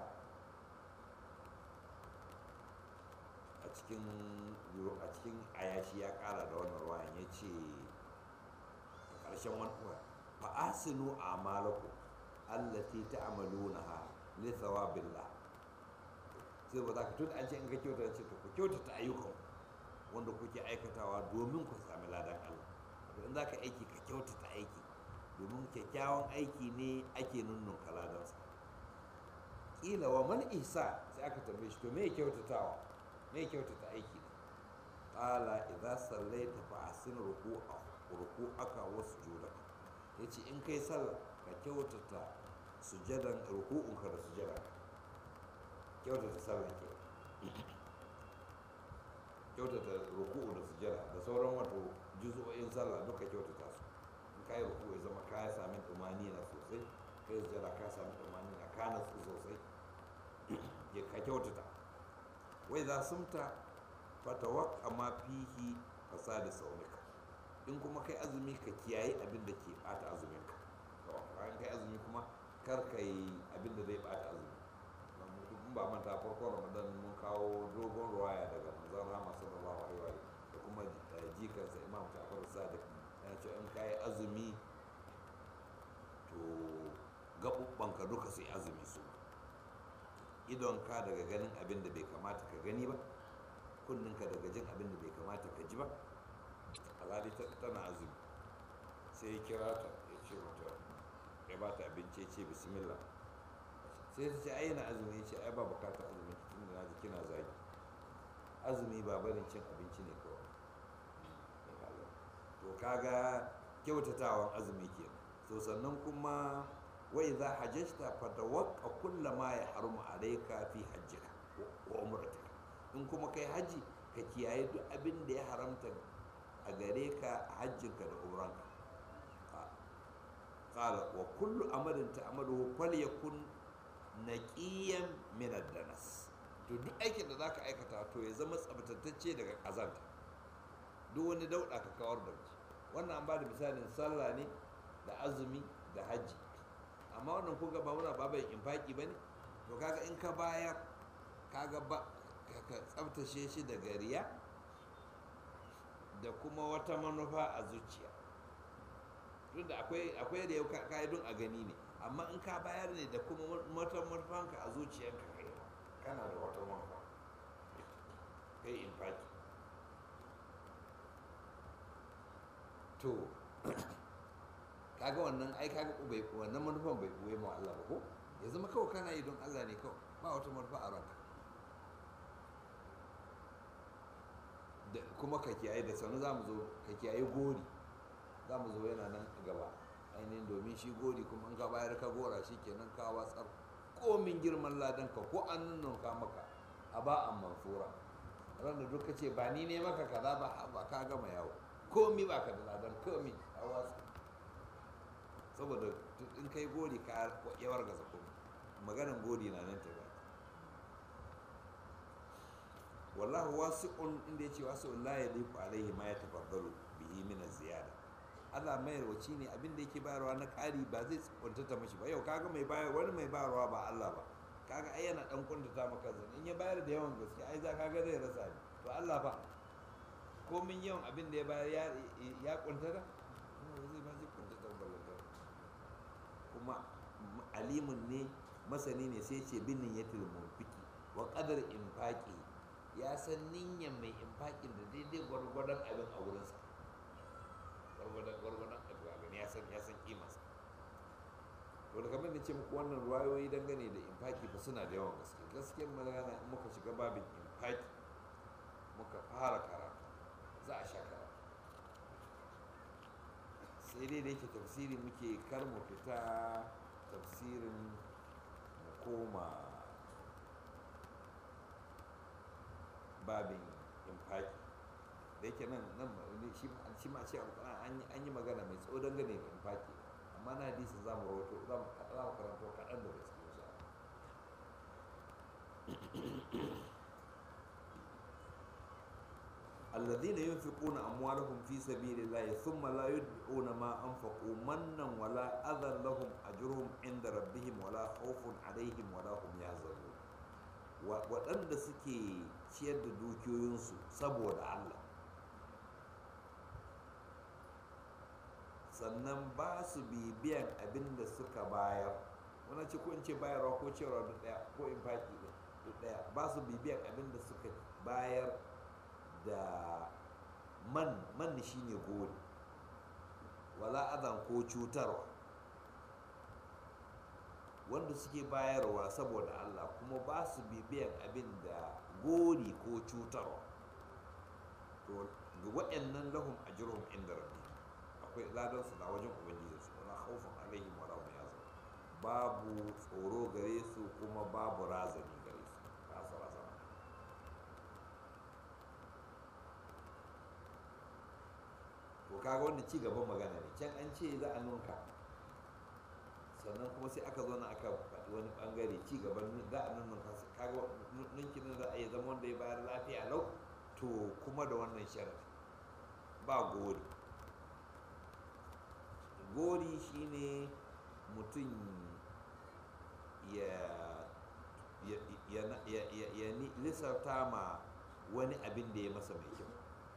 a cikin a cikin ayashi ya ƙara da wannan ruwa ya ce a ƙarshen wani ruwa fa asinu a'malakum allati ta'malunaha li thawabillah sai ba za ka tuta an ce in ka kyauta ce to ku kyautata ayyukan wanda kuke aikatawa domin ku sami ladan Allah to in za ka aiki ka kyautata aiki domin kyakkyawan aiki ne ake nunnun kaladansa kila wa man ihsa sai aka tambaye shi to me kyautatawa me kyautata aiki ne qala idza sallaita fa ahsin ruku'a ruku'aka wa sujudaka yace in kai sallah ka kyautata sujadan ruku'unka da sujada kyautata sallah ke kyautata ruku'u da sujada da sauran wato juzu'o'in sallah duka kyautata su in ka yi ruku ya zama ka sami tumani na sosai ka yi sujada ka sami tumani na ka nasu sosai ya ka kyautata wai za sumta fatawak amma fihi fasadi saunika in kuma kai azumi ka kiyaye abin da ke bata azumin ka bayan kai azumi kuma kar ka yi abin da zai bata azumi in ba manta farkon ramadan mun kawo dogon ruwaya daga manzon rama sallallahu alaihi wa da kuma jikansa imam jafar sadiq yana cewa in ka yi azumi to gaɓuɓɓanka duka sai azumi su idonka daga ganin abin da bai kamata ka gani ba kunninka daga jin abin da bai kamata ka ji ba alhali tana azumi sai ya kira ta ya ce mata ya ba ta abinci ya ce bismillah sai ta ce ai yana azumi ya ce ai ba bukatar azumi tun da naji kina zagi azumi ba barin cin abinci ne kawai to kaga kyautatawan azumi ke so sannan kuma wai za hajjata fatawakka kulla ma ya harumu alaika fi hajjika wa umratika in kuma kai haji ka kiyaye duk abin da ya haramta a gare ka a hajjinka da umranka qala wa kullu amalin ta'maluhu falyakun naqiyan min ad-danas to duk aikin da zaka aikata to ya zama tsabtatacce daga kazanta duk wani dauda ka kawar da shi wannan an ba da misalin sallah ne da azumi da hajji amma wannan kun ba muna baban infaki bane to kaga in ka baya kaga ba ka tsabtace shi daga riya da kuma wata manufa a zuciya tunda akwai akwai da yau ka'idun a gani ne amma in ka bayar ne da kuma wata manufanka a zuciyarka kai kana da wata manufa kai infaki to kaga wannan ai kaga bai wannan manufan bai buye ma Allah ba ko ya zama kawai kana yi don Allah ne kawai ba wata manufa a ranka da kuma ka kiyaye da sanu za mu zo ka kiyaye gori za mu zo yana nan a gaba ainihin domin shi gori kuma in ka bayar ka gora shi kenan ka watsar komin girman ladan ka ko an nunka maka a ba an mansura ran da duka ce ba ni ne maka kaza ba ba ka gama yawo komi ba ka da ladan komi a watsar saboda in kai gori ka yawar gaza komi maganan gori na nan ta ba wallahu wasi'un inda yace wasi'un la yaliqu alaihi ma yatafaddalu bihi min az-ziyada Allah mai rawaci ne abin da yake bayarwa na ƙari ba zai kuntata mashi ba yau kaga mai bayar wani mai bayarwa ba Allah ba kaga ai yana dan kuntata maka zan in ya bayar da yawan gaske ai za kaga zai rasa ni to Allah fa ko min yawan abin da ya bayar ya ya kuntata zai ba zai kuntata ba kuma alimun ne masani ne sai ce bin niyatul munfiki wa qadar infaqi ya san niyyar mai infakin da daidai gwargwadon abin a wurinsa gwargwadon gwargwadon abu a gani ya san ya san kimarsa to da kamar da ce muku wannan ruwayoyi dangane da infaki ba suna da yawan gaske gaskiyar magana in muka shiga babin infaki muka fara karatu za a sha karatu sai dai da yake tafsiri muke kar mu fita tafsirin mu koma babin infaki da yake nan nan shi ma ce an yi magana mai tsawo dangane da infaki amma na hadisi za mu rawato za mu karanto kaɗan da gaske insha الذين ينفقون أموالهم في سبيل الله ثم لا يتبعون ما أنفقوا منا ولا أذى لهم أجرهم عند ربهم ولا خوف عليهم ولا هم يحزنون waɗanda suke ciyar da dukiyoyinsu saboda Allah sannan ba su bibiyan abin da suka bayar wani ce ko in ce bayarwa ko cewa duk ɗaya ko in faki duk ɗaya ba su bibiyan abin da suka bayar da man man shine gori wala adan ko cutarwa wanda suke bayarwa saboda Allah kuma ba su bibiyan abin da gori ko cutarwa to ga waɗannan lahum ajruhum inda rabbi akwai ladan su na wajen ubangiji su wala khawfun alaihim wala hum yahzanun babu tsoro gare su kuma babu razani gare su ba su razana kaga wanda ci gaban magana ne can an ce za a nunka sannan kuma sai aka zo na aka faɗi wani ɓangare ci gaban za a nunka kaga nunkin za a yi zama wanda ya bayar lafiya lau to kuma da wannan sharadi ba gori gori shine mutum ya ya ya ya ya ya lissafta ma wani abin da ya masa mai kyau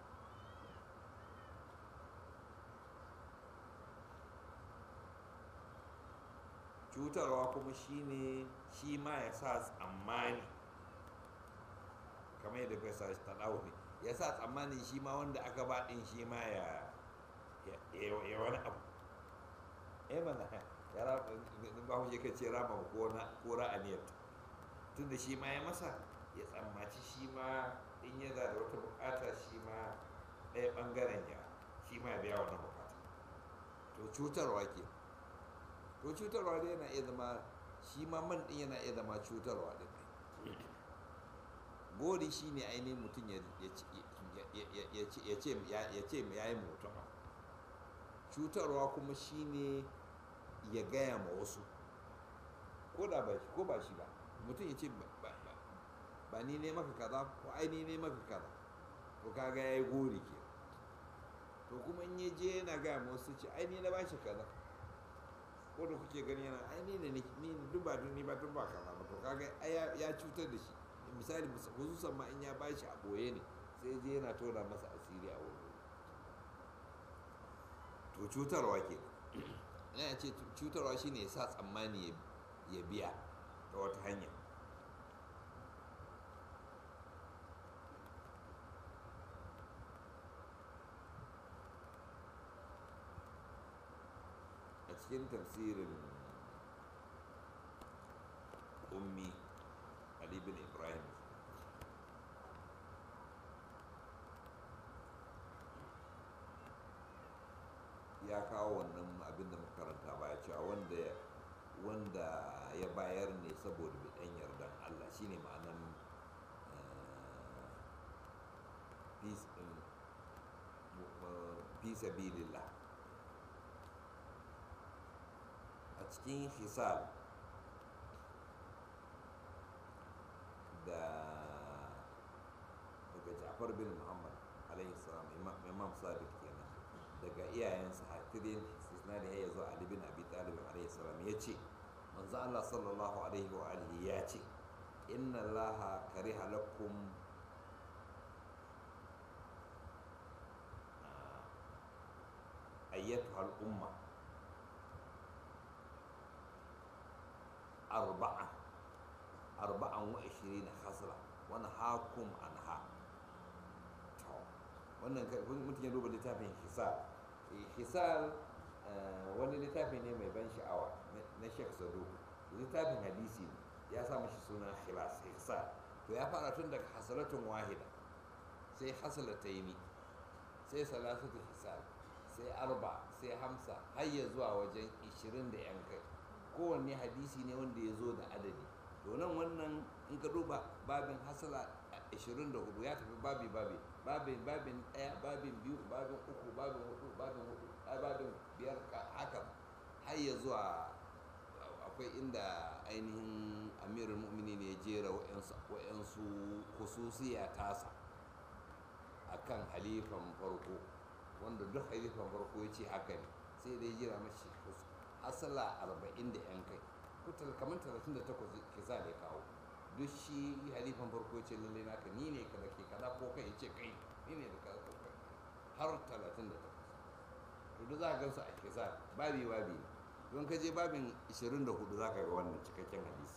cutarwa kuma shine shi ma ya sa tsammani kamar yadda kai sa ta ne ya sa tsammani shi ma wanda aka ba din shi ma ya ya wani abu eh mana ya raba ba mu ka ce rama ko na ko ra'aniyar tunda shi ma ya masa ya tsammaci shi ma in ya da wata bukata shi ma ɗaya ɓangaren ya shi ma ya biya wannan bukata to cutarwa ke to cutarwa dai yana iya zama shi ma man ɗin yana iya zama cutarwa ɗin gori shi ne ainihin mutum ya ce ya yi mutum cutarwa kuma shi ne ya gaya ma wasu ko da ba shi ko ba shi ba mutum ya ce ba ni ne maka kaza ko ai ni ne maka kaza to kaga ya yi gori ke to kuma in ya je yana gaya ma wasu ce ai ni na ba shi kaza ko da kuke gani yana ai ni ne ni duk ba ni ba duk ba kaza ba to kaga ya cutar da shi misali hususan ma in ya ba shi a boye ne sai je yana tona masa asiri a wuri to cutarwa ke ina ce cutarwa shine ya sa tsammani ya biya ta wata hanya a cikin tafsirin ummi ali bin ibrahim ya kawo wannan abin da makaranta baya cewa wanda wanda ya bayar ne saboda bidan yardan Allah shine ma'anan fi sabilillah a cikin hisab da daga jafar bin muhammad alaihi salam imam sadiq kenan daga iyayensa hafirin isnadi ya zo ali bin abi talib alaihi salam ya ce manzo Allah sallallahu alaihi wa alihi ya ce inna Allah kariha lakum ayyatuha al-umma arba'a arba'an wa ishirina hasra wani hakum anha wannan mutum ya duba littafin hisal hisal wani littafi ne mai ban sha'awa na shek sado littafin hadisi ne ya sa mashi suna khilas hisal to ya fara tun daga hasalatun wahida sai hasalataini sai salasatu hisal sai arba sai hamsa har ya zuwa wajen 20 da yan kai kowanne hadisi ne wanda ya zo da adadi to nan wannan in ka duba babin hasala 24 ya tafi babi babi babin babin ɗaya babin biyu babin uku babin hudu babin hudu babin biyar haka har ya zuwa akwai inda ainihin amirul mu'minin ya jera wa'yansu hususiya tasa akan halifan farko wanda duk halifan farko ya ce haka ne sai dai jira mashi hasala arba'in da yan kai kutal kamar talatin da takwas kisa da ya kawo duk shi halifan farko ce lalle naka ni ne kaza ke kaza ko kai ce kai ni ne da kaza ko kai har talatin da takwas to duk za ka gansu a kisa babi babi ne don ka je babin 24 za ka ga wannan cikakken hadisi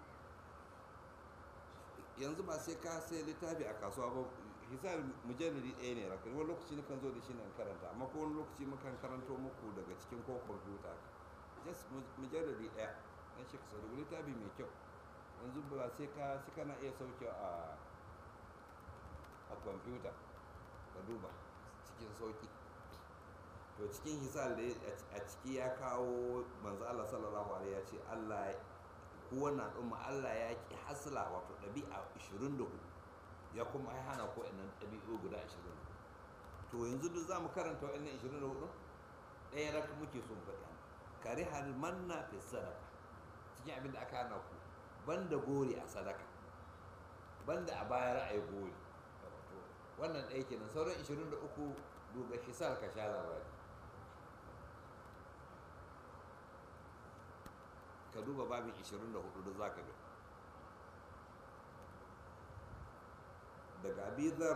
yanzu ba sai ka sai littafi a kasuwa ba hisar mujalladi ɗaya ne rakan wani lokaci na kan zo da shi nan karanta amma ko wani lokaci mukan karanto muku daga cikin ko kwamfuta just mujalladi ɗaya na shi kasa rubuta littafi mai kyau yanzu ba sai ka shi kana iya sauke a a kwamfuta ka duba cikin sauki to cikin hisal da a ciki ya kawo manzo Allah sallallahu alaihi ya ce Allah ku wannan al'umma Allah ya ki hasla wato ɗabi'a 24 ya kuma ya hana ko innan ɗabi'u guda 24 to yanzu duk za mu karanta wa'annan 24 ɗaya raka muke son faɗi an kare hal manna fi sadaka cikin abin da aka hana ku banda gori a sadaka banda a bayar a yi gori wannan ɗaya kenan sauran 23 duba hisar ka sha labari ka duba babin 24 da za ka ga daga abizar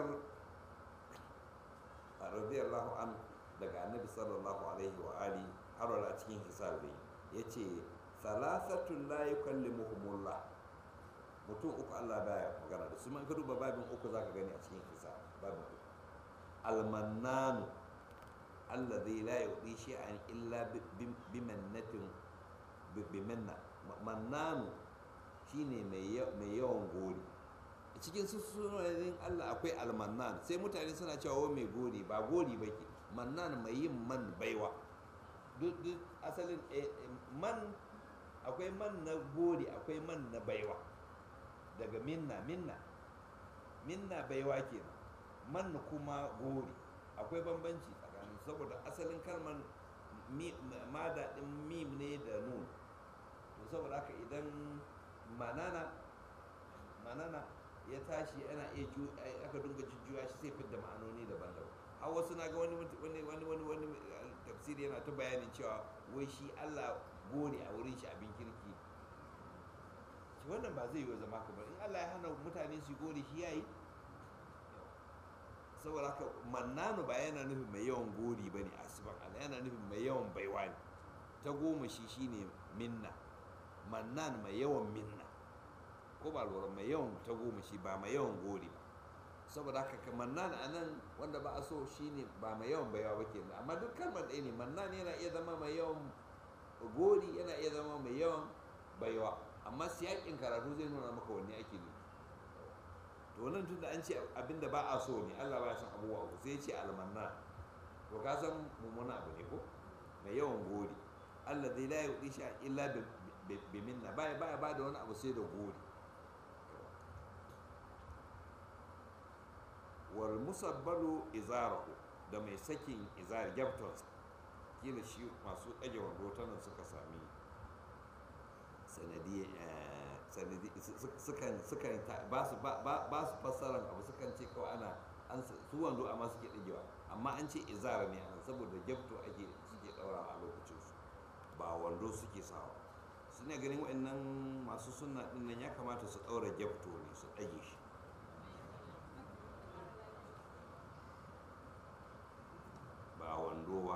radiyallahu an daga annabi sallallahu alaihi wa ali har wala cikin hisar dai ya ce salasatun la yukallimuhumullah mutum uku Allah baya magana da su man ka duba babin uku zaka gani a cikin hisar babin uku almannanu alladhi la yu'ti shay'an illa bimannatin bimanna mannanu shine mai yawan gori cikin sunayen Allah akwai almannan sai mutane suna cewa mai gori ba gori ba ke mannan mai yin man baiwa duk asalin man akwai man na gori akwai man na baiwa daga minna minna minna baiwa kenan man kuma gori akwai bambanci tsakanin saboda asalin kalmar mada din mim ne da nun to saboda haka idan manana manana ya tashi ana iya ju aka dunga jujjuya shi sai fidda ma'anoni daban-daban har wasu na ga wani wani wani wani wani tafsiri yana ta bayanin cewa wai shi Allah gori a wurin shi abin kirki shi wannan ba zai yi zama kamar in Allah ya hana mutane su gori shi yayi saboda haka mannanu ba yana nufin mai yawan gori bane a siban Allah yana nufin mai yawan baiwa ne ta goma shi shine minna mannan mai yawan minna ko ba lura mai yawan ta goma shi ba mai yawan gori ba saboda haka mannan a nan wanda ba a so shine ba mai yawan baiwa ba kenan amma duk kalmar ɗaya ne mannan yana iya zama mai yawan gori yana iya zama mai yawan baiwa amma siyakin karatu zai nuna maka wanne ake ne to nan tunda an ce abinda ba a so ne Allah ba ya san abubuwa uku sai ya ce almanna to ka san mummuna abu ne ko mai yawan gori Allah zai la yuɗi shi illa bi minna baya baya ba da wani abu sai da gori wal musabbalu izarahu da mai sakin izar gyaftonsa kila shi masu ɗage wando ta nan suka sami sanadi sukan sukan ba su ba su fassaran abu sukan ce kawai ana an su wando amma suke ɗagewa amma an ce izara ne anan saboda gyafto ake suke ɗaura a lokacin su ba wando suke sawa suna ganin wa'annan masu sunna ɗin nan ya kamata su ɗaura gyafto ne su ɗage shi ba wando ba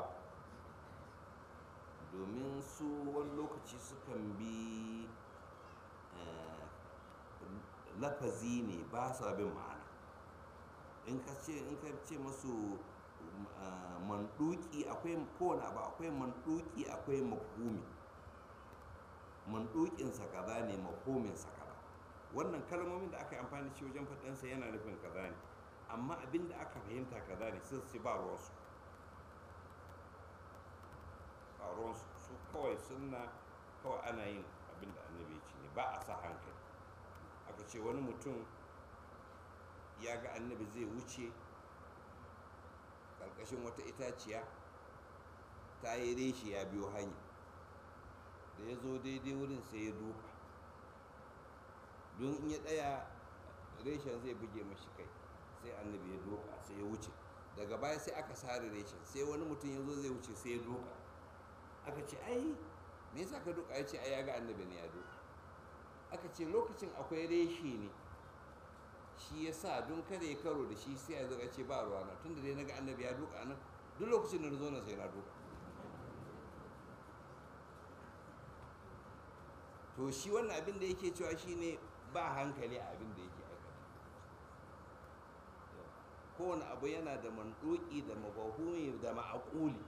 domin su wani lokaci sukan bi lafazi ne ba sa bin ma'ana in ka ce in ka ce masu manduki akwai kowane abu akwai manduki akwai mafhumi mandukinsa kaza ne mafhuminsa kaza wannan kalmomin da aka yi amfani da shi wajen faɗinsa yana nufin kaza ne amma abin da aka fahimta kaza ne sai su ba ruwansu ba ruwansu su kawai sunna kawai ana yin abin da annabi ya ce ne ba a sa hankali aka ce wani mutum ya ga annabi zai wuce ƙarƙashin wata itaciya ta yi reshi ya biyo hanya da ya zo daidai wurin sai ya duka don in ya ɗaya reshen zai buge mashi kai sai annabi ya doka sai ya wuce daga baya sai aka sare reshen sai wani mutum ya zo zai wuce sai ya doka aka ce ai me yasa ka doka ya ce ai ya ga annabi ne ya doka aka ce lokacin akwai reshe ne shi ya sa don kada ya karo da shi sai ya zo ce ba ruwana tun da dai na ga annabi ya doka nan duk lokacin da na zo na sai na doka to shi wannan abin da yake cewa shine ba hankali a abin da yake aikata kowane abu yana da manduki da mabahumi da ma'akuli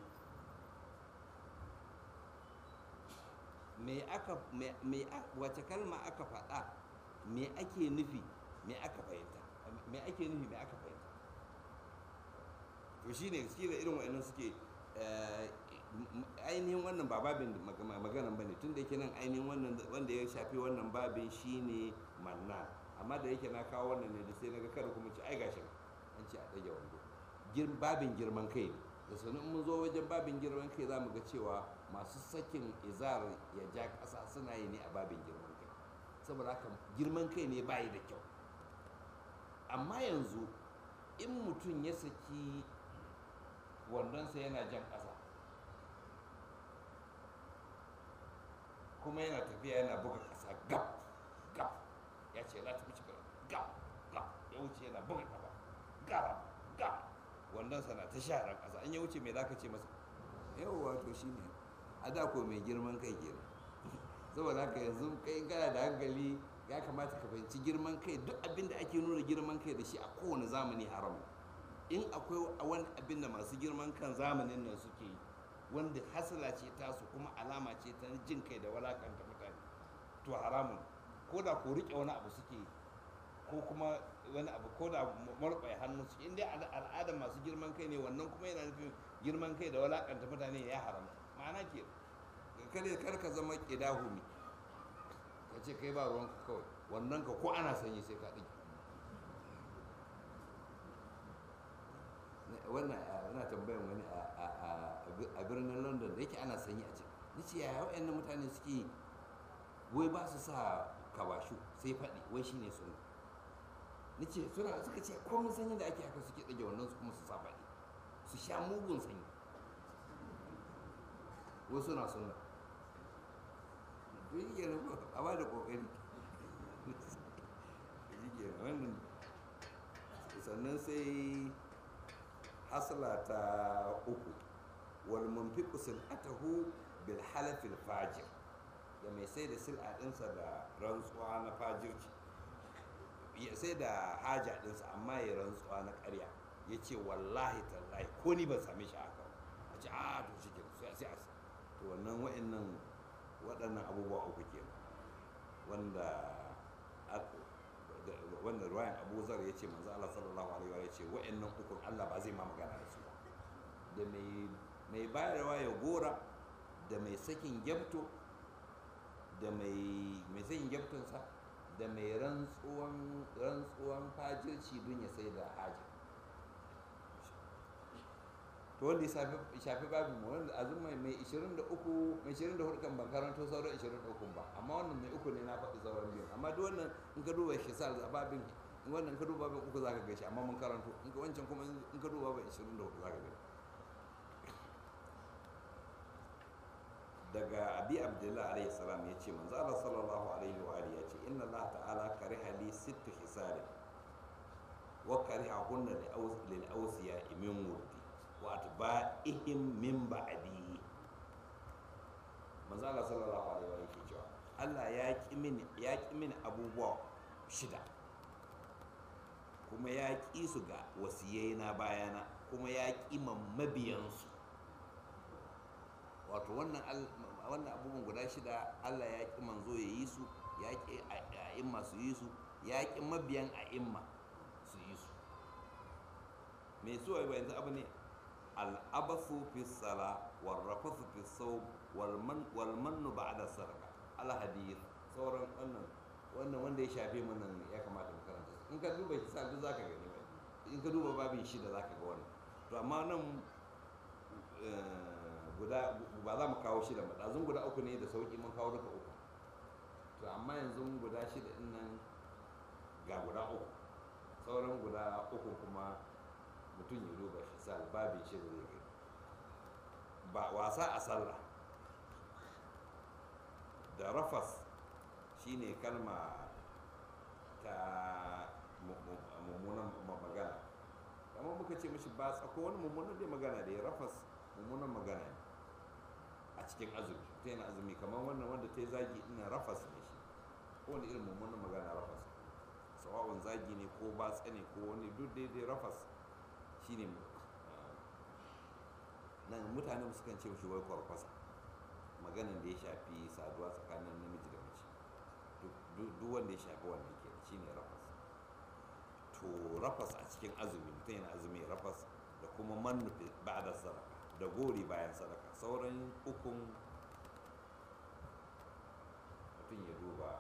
me aka me wace kalma aka faɗa me ake nufi me aka fahimta me ake nufi me aka fahimta to shine shi da irin wa'annan suke ainihin wannan ba babin maganan ba ne tun da yake nan ainihin wannan wanda ya shafi wannan babin shine manna amma da yake na kawo wannan ne da sai naga kada kuma ci ai gashi an ce a ɗage wando babin girman kai ne da sanin mun zo wajen babin girman kai za mu ga cewa masu sakin izar ya ja ƙasa suna yi ne a babin girman kai saboda haka girman kai ne bayi da kyau amma yanzu in mutum ya saki wandonsa yana jan ƙasa kuma yana tafiya yana buga ƙasa gab gab ya ce za ta wuce gab gab ya wuce yana buga ƙasa gab gab wandonsa na ta sharar ƙasa in ya wuce mai za ka ce masa yau wato shi ne a da ko mai girman kai kenan saboda haka yanzu kai kana da hankali ya kamata ka fahimci girman kai duk abin da ake nuna girman kai da shi a kowane zamani haram in akwai wani abin da masu girman kan zamanin nan suke yi wanda hasala ce tasu kuma alama ce ta jin kai da walakanta mutane to haramun ko da ko rike wani abu suke ko kuma wani abu ko da marɓai hannu su in dai al'adar masu girman kai ne wannan kuma yana nufin girman kai da walakanta mutane ya haramta ma'ana ke kare kar ka zama ƙidahumi ka ce kai ba ruwanka kawai wannan ka ko ana sanyi sai ka ɗigi wannan ana tambayan wani a birnin london da yake ana sanyi a can ni ce yaya wa'annan mutane suke wai ba su sa kabashu sai faɗi wai shine sun ni ce suna suka ce komin sanyi da ake haka suke ɗage wannan su kuma su sa faɗi su sha mugun sanyi wai suna sunna duk yi a ba da ƙoƙari wannan sannan sai hasla ta uku wal munfiqu sil'atahu bil halafil fajir da mai sai da sil'a ɗinsa da rantsuwa na fajirci ya sai da haja ɗinsa amma ya rantsuwa na ƙarya ya ce wallahi tallahi ko ni ban same shi haka a ce a to shi ke sai sai to wannan wa'annan waɗannan abubuwa uku ke wanda wanda ruwayan abu zar ya ce manzo Allah sallallahu alaihi wa ya ce wa'annan ukun Allah ba zai ma magana da su ba da mai bayarwa ya gora da mai sakin gyamto da mai sakin gyamtonsa da mai rantsuwan rantsuwan fajirci don ya sai da haja to wanda ya shafi babin mu wanda azum mai 23 mai 24 kan ban karanto sauran 23 ba amma wannan mai uku ne na faɗi sauran biyu amma duk wannan in ka duba shi sa babin in wannan ka duba babin uku zaka gashi amma mun karanto in ka wancan kuma in ka duba babin 24 zaka gani daga abi abdullah alayhi salam ya ce manzo Allah sallallahu alaihi wa alihi ya ce inna Allah ta'ala kariha li sittu hisarin wa kariha hunna lil awsiya min wurdi wa atba'ihim min ba'di manzo Allah sallallahu alaihi wa alihi ke cewa Allah ya ki mini ya ki mini abubuwa shida kuma ya ƙi su ga wasiyai na bayana kuma ya ƙi mabiyansu wato wannan wannan abubuwan guda shida allah ya ƙi manzo ya yi su ya ƙi a'imma su yi su ya ƙi mabiyan a'imma su yi su mai so ba yanzu abu ne al'abasu fi sala warrafasu fi sau walmannu ba da sarka alhadith sauran wannan wannan wanda ya shafe mana ya kamata mu karanta in ka duba hisab duk zaka gani ba in ka duba babin shida zaka ga wannan to amma nan guda ba za mu kawo shida ba ɗazun guda uku ne da sauƙi mun kawo duka uku to amma yanzu guda shida din nan ga guda uku sauran guda uku kuma mutum ya duba hisab babin shida zai gani ba wasa a sallah da rafas shine kalma ta mummunan magana kamar muka ce mashi ba tsako wani mummunan dai magana da ya rafas mummunan magana ne a cikin azumi ta yana azumi kamar wannan wanda ta yi zagi ina rafas ne shi ko wani irin mummunan magana rafas sawa'un zagi ne ko batsa ne ko wani duk daidai rafas shine nan mutane sukan ce mashi wai kwarkwasa maganan da ya shafi saduwa tsakanin namiji da mace duk wanda ya shafi wannan ke shi ne rafas to rafas a cikin azumi mutum yana azumi rafas da kuma mannufi ba da sadaka da gori bayan sadaka sauran ukun mutum ya duba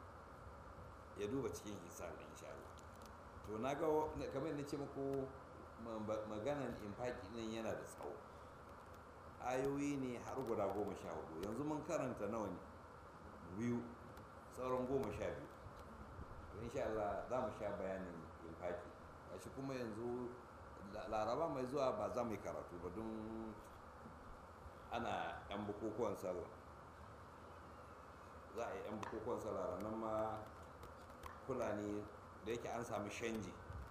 ya duba cikin hisar insha Allah to na ga kamar yadda ce muku maganan infaki nan yana da tsawo ayoyi ne har guda goma sha hudu yanzu mun karanta nawa ne biyu sauran goma sha biyu insha Allah za mu sha bayanin infaki shi kuma yanzu laraba mai zuwa ba za mu yi karatu ba don ana yan bukukuwan sallah za a yi yan bukukuwan sallah ranar ma fulani da yake an sami shanji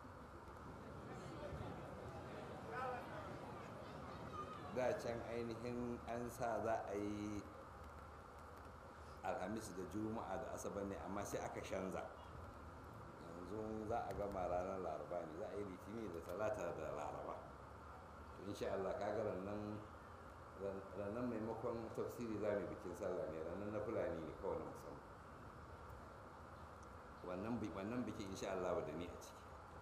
da can ainihin an sa za a yi alhamis da juma'a da asabar ne amma sai aka shanza yanzu za a gama ranar laraba ne za a yi litini da talata da laraba to insha Allah kaga rannan rannan maimakon tafsiri za mu bikin sallah ne rannan na fulani ne kawai na musamman wannan wannan bikin insha Allah da ni a ciki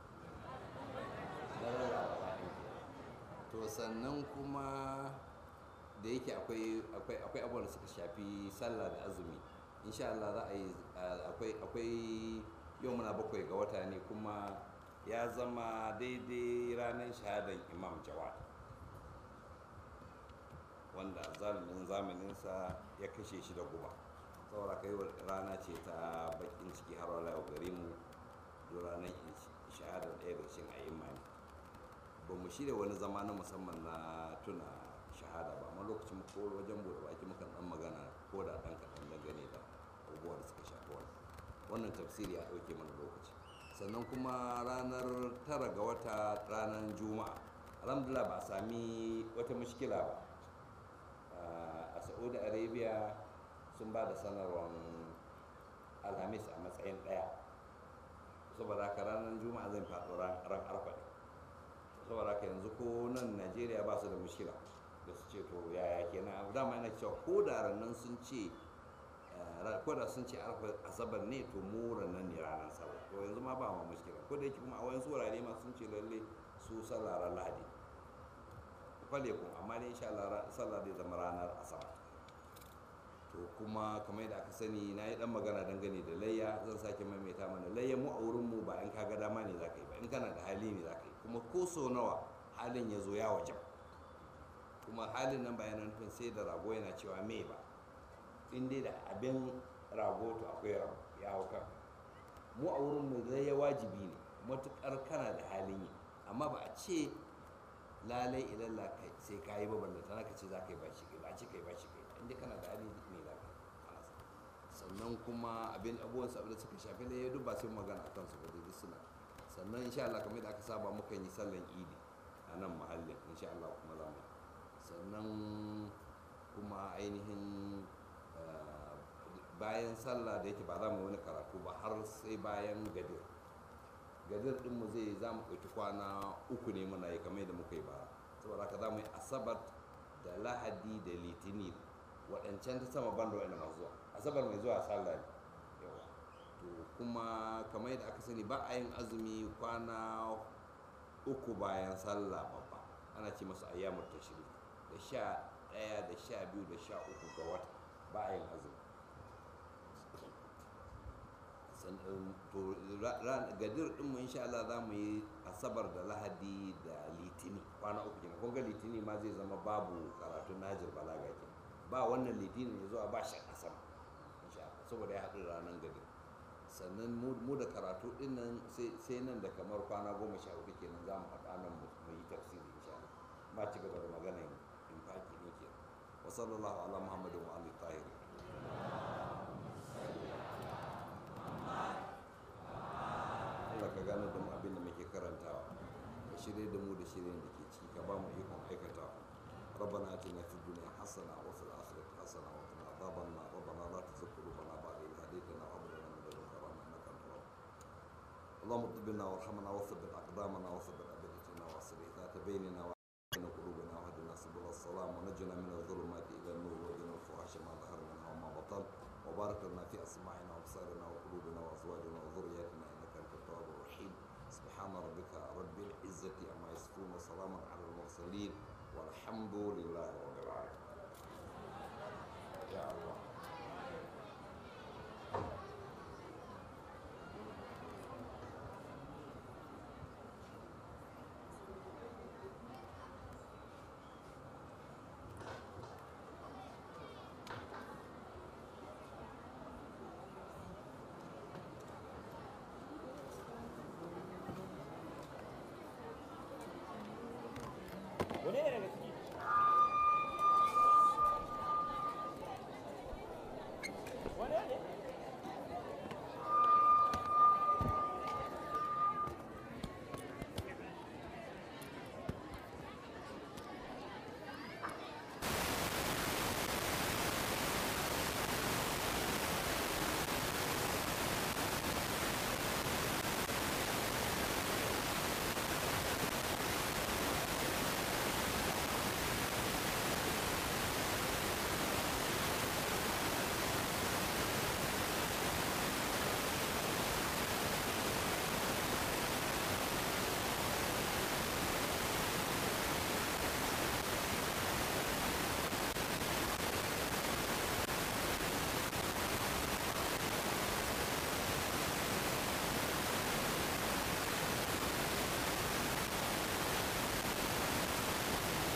to sannan kuma da yake akwai akwai akwai abubuwan da suka shafi sallah da azumi insha Allah za a yi akwai akwai yau muna bakwai ga wata ne kuma ya zama daidai ranar shahadar imam jawad wanda zalimin zamaninsa ya kashe shi da guba saboda kai rana ce ta bakin ciki har wala gare mu ranar shahadar ɗaya da shin ayyuma ne ba mu shirya wani zama na musamman na tuna shahada ba amma lokacin ko wajen bude baki mukan dan magana ko da dan kaɗan dangane da abubuwa da suka shafi wani wannan tafsiri ya ɗauke mana lokaci sannan kuma ranar tara ga wata ranar juma'a alhamdulillah ba a sami wata mushkila ba a saudi arabia sun ba da sanarwar alhamis a matsayin ɗaya saboda haka ranar juma'a zai faɗo ran arfa ne saboda haka yanzu ko nan najeriya ba su da mushkila da su ce to yaya kenan dama yana cewa ko da rannan sun ce ko da sun ce asabar ne to mu rannan ne ranar sallah to yanzu ma ba ma mushkila ko da yake kuma a wayansu wurare ma sun ce lalle su sallah ran lahadi kwale kun amma dai insha Allah sallah zai zama ranar asabar to kuma kamar yadda aka sani na yi dan magana dangane da layya zan sake maimaita mana layya mu a wurin mu ba in ka ga dama ne zaka yi ba in kana da hali ne zaka yi kuma ko so nawa halin ya zo ya wajen kuma halin nan bayanan nufin sai da rago yana cewa me ba in dai da abin rago to akwai rago ya hau kan mu a wurin mu layya wajibi ne matukar kana da halin yi amma ba a ce lalai ilalla kai sai ka yi babban da tana ka ce za ka yi bashi kai ba a ce ka yi bashi kai inda kana da hali ne za ka sannan kuma abin abubuwan sabu da suka shafi da ya duk ba sai magana akan su ba duk suna sannan insha Allah kamar da aka saba muka yi sallan idi a nan mahallin insha Allah kuma za mu sannan kuma ainihin bayan sallah da yake ba za mu wani karatu ba har sai bayan gadir gadir dinmu zai za mu ɗauki kwana uku ne muna yi kamar da muka yi ba saboda haka za mu yi asabar da lahadi da litini waɗancan ta sama banda wa'anda masu zuwa asabar mai zuwa sallah ne yawa to kuma kamar yadda aka sani ba a yin azumi kwana uku bayan sallah babba ana ce masu ayyamur tashrik da sha ɗaya da sha biyu da sha uku ga wata ba a yin azumi to gadir din mu insha Allah za mu yi asabar da lahadi da litini kwana uku kenan kun ga litini ma zai zama babu karatun najir balaga ke ba wannan litini ya zuwa ba shi asam insha Allah saboda ya haɗu ranar gadir sannan mu da karatu din nan sai nan da kamar kwana goma sha hudu kenan za mu haɗa nan mu yi tafsiri insha Allah ba ci gaba da maganar infaki ne ke wa sallallahu ala muhammadin wa alihi tahiri Allah ka gane da mu abin da muke karantawa ka shirye da mu da shirin da ke ciki ka ba mu ikon aikatawa ربنا اتنا في الدنيا حسنه وفي الاخره حسنه وقنا عذاب النار ربنا لا تزغ قلوبنا بعد اذ هديتنا وهب لنا من لدنك رحمه انك انت الوهاب اللهم اطب بنا وارحمنا وثبت اقدامنا وثبت ابدتنا واصلح ذات بيننا وبين قلوبنا واهدنا سبل السلام ونجنا من الظلمات الى النور وجنا الفحش ما ظهر منها وما بطن وبارك لنا في اسماعنا وابصارنا وقلوبنا وازواجنا وذرياتنا انك انت التواب الرحيم سبحان ربك رب العزه عما يصفون وسلام على المرسلين والحمد لله رب العالمين يا الله Wane ne?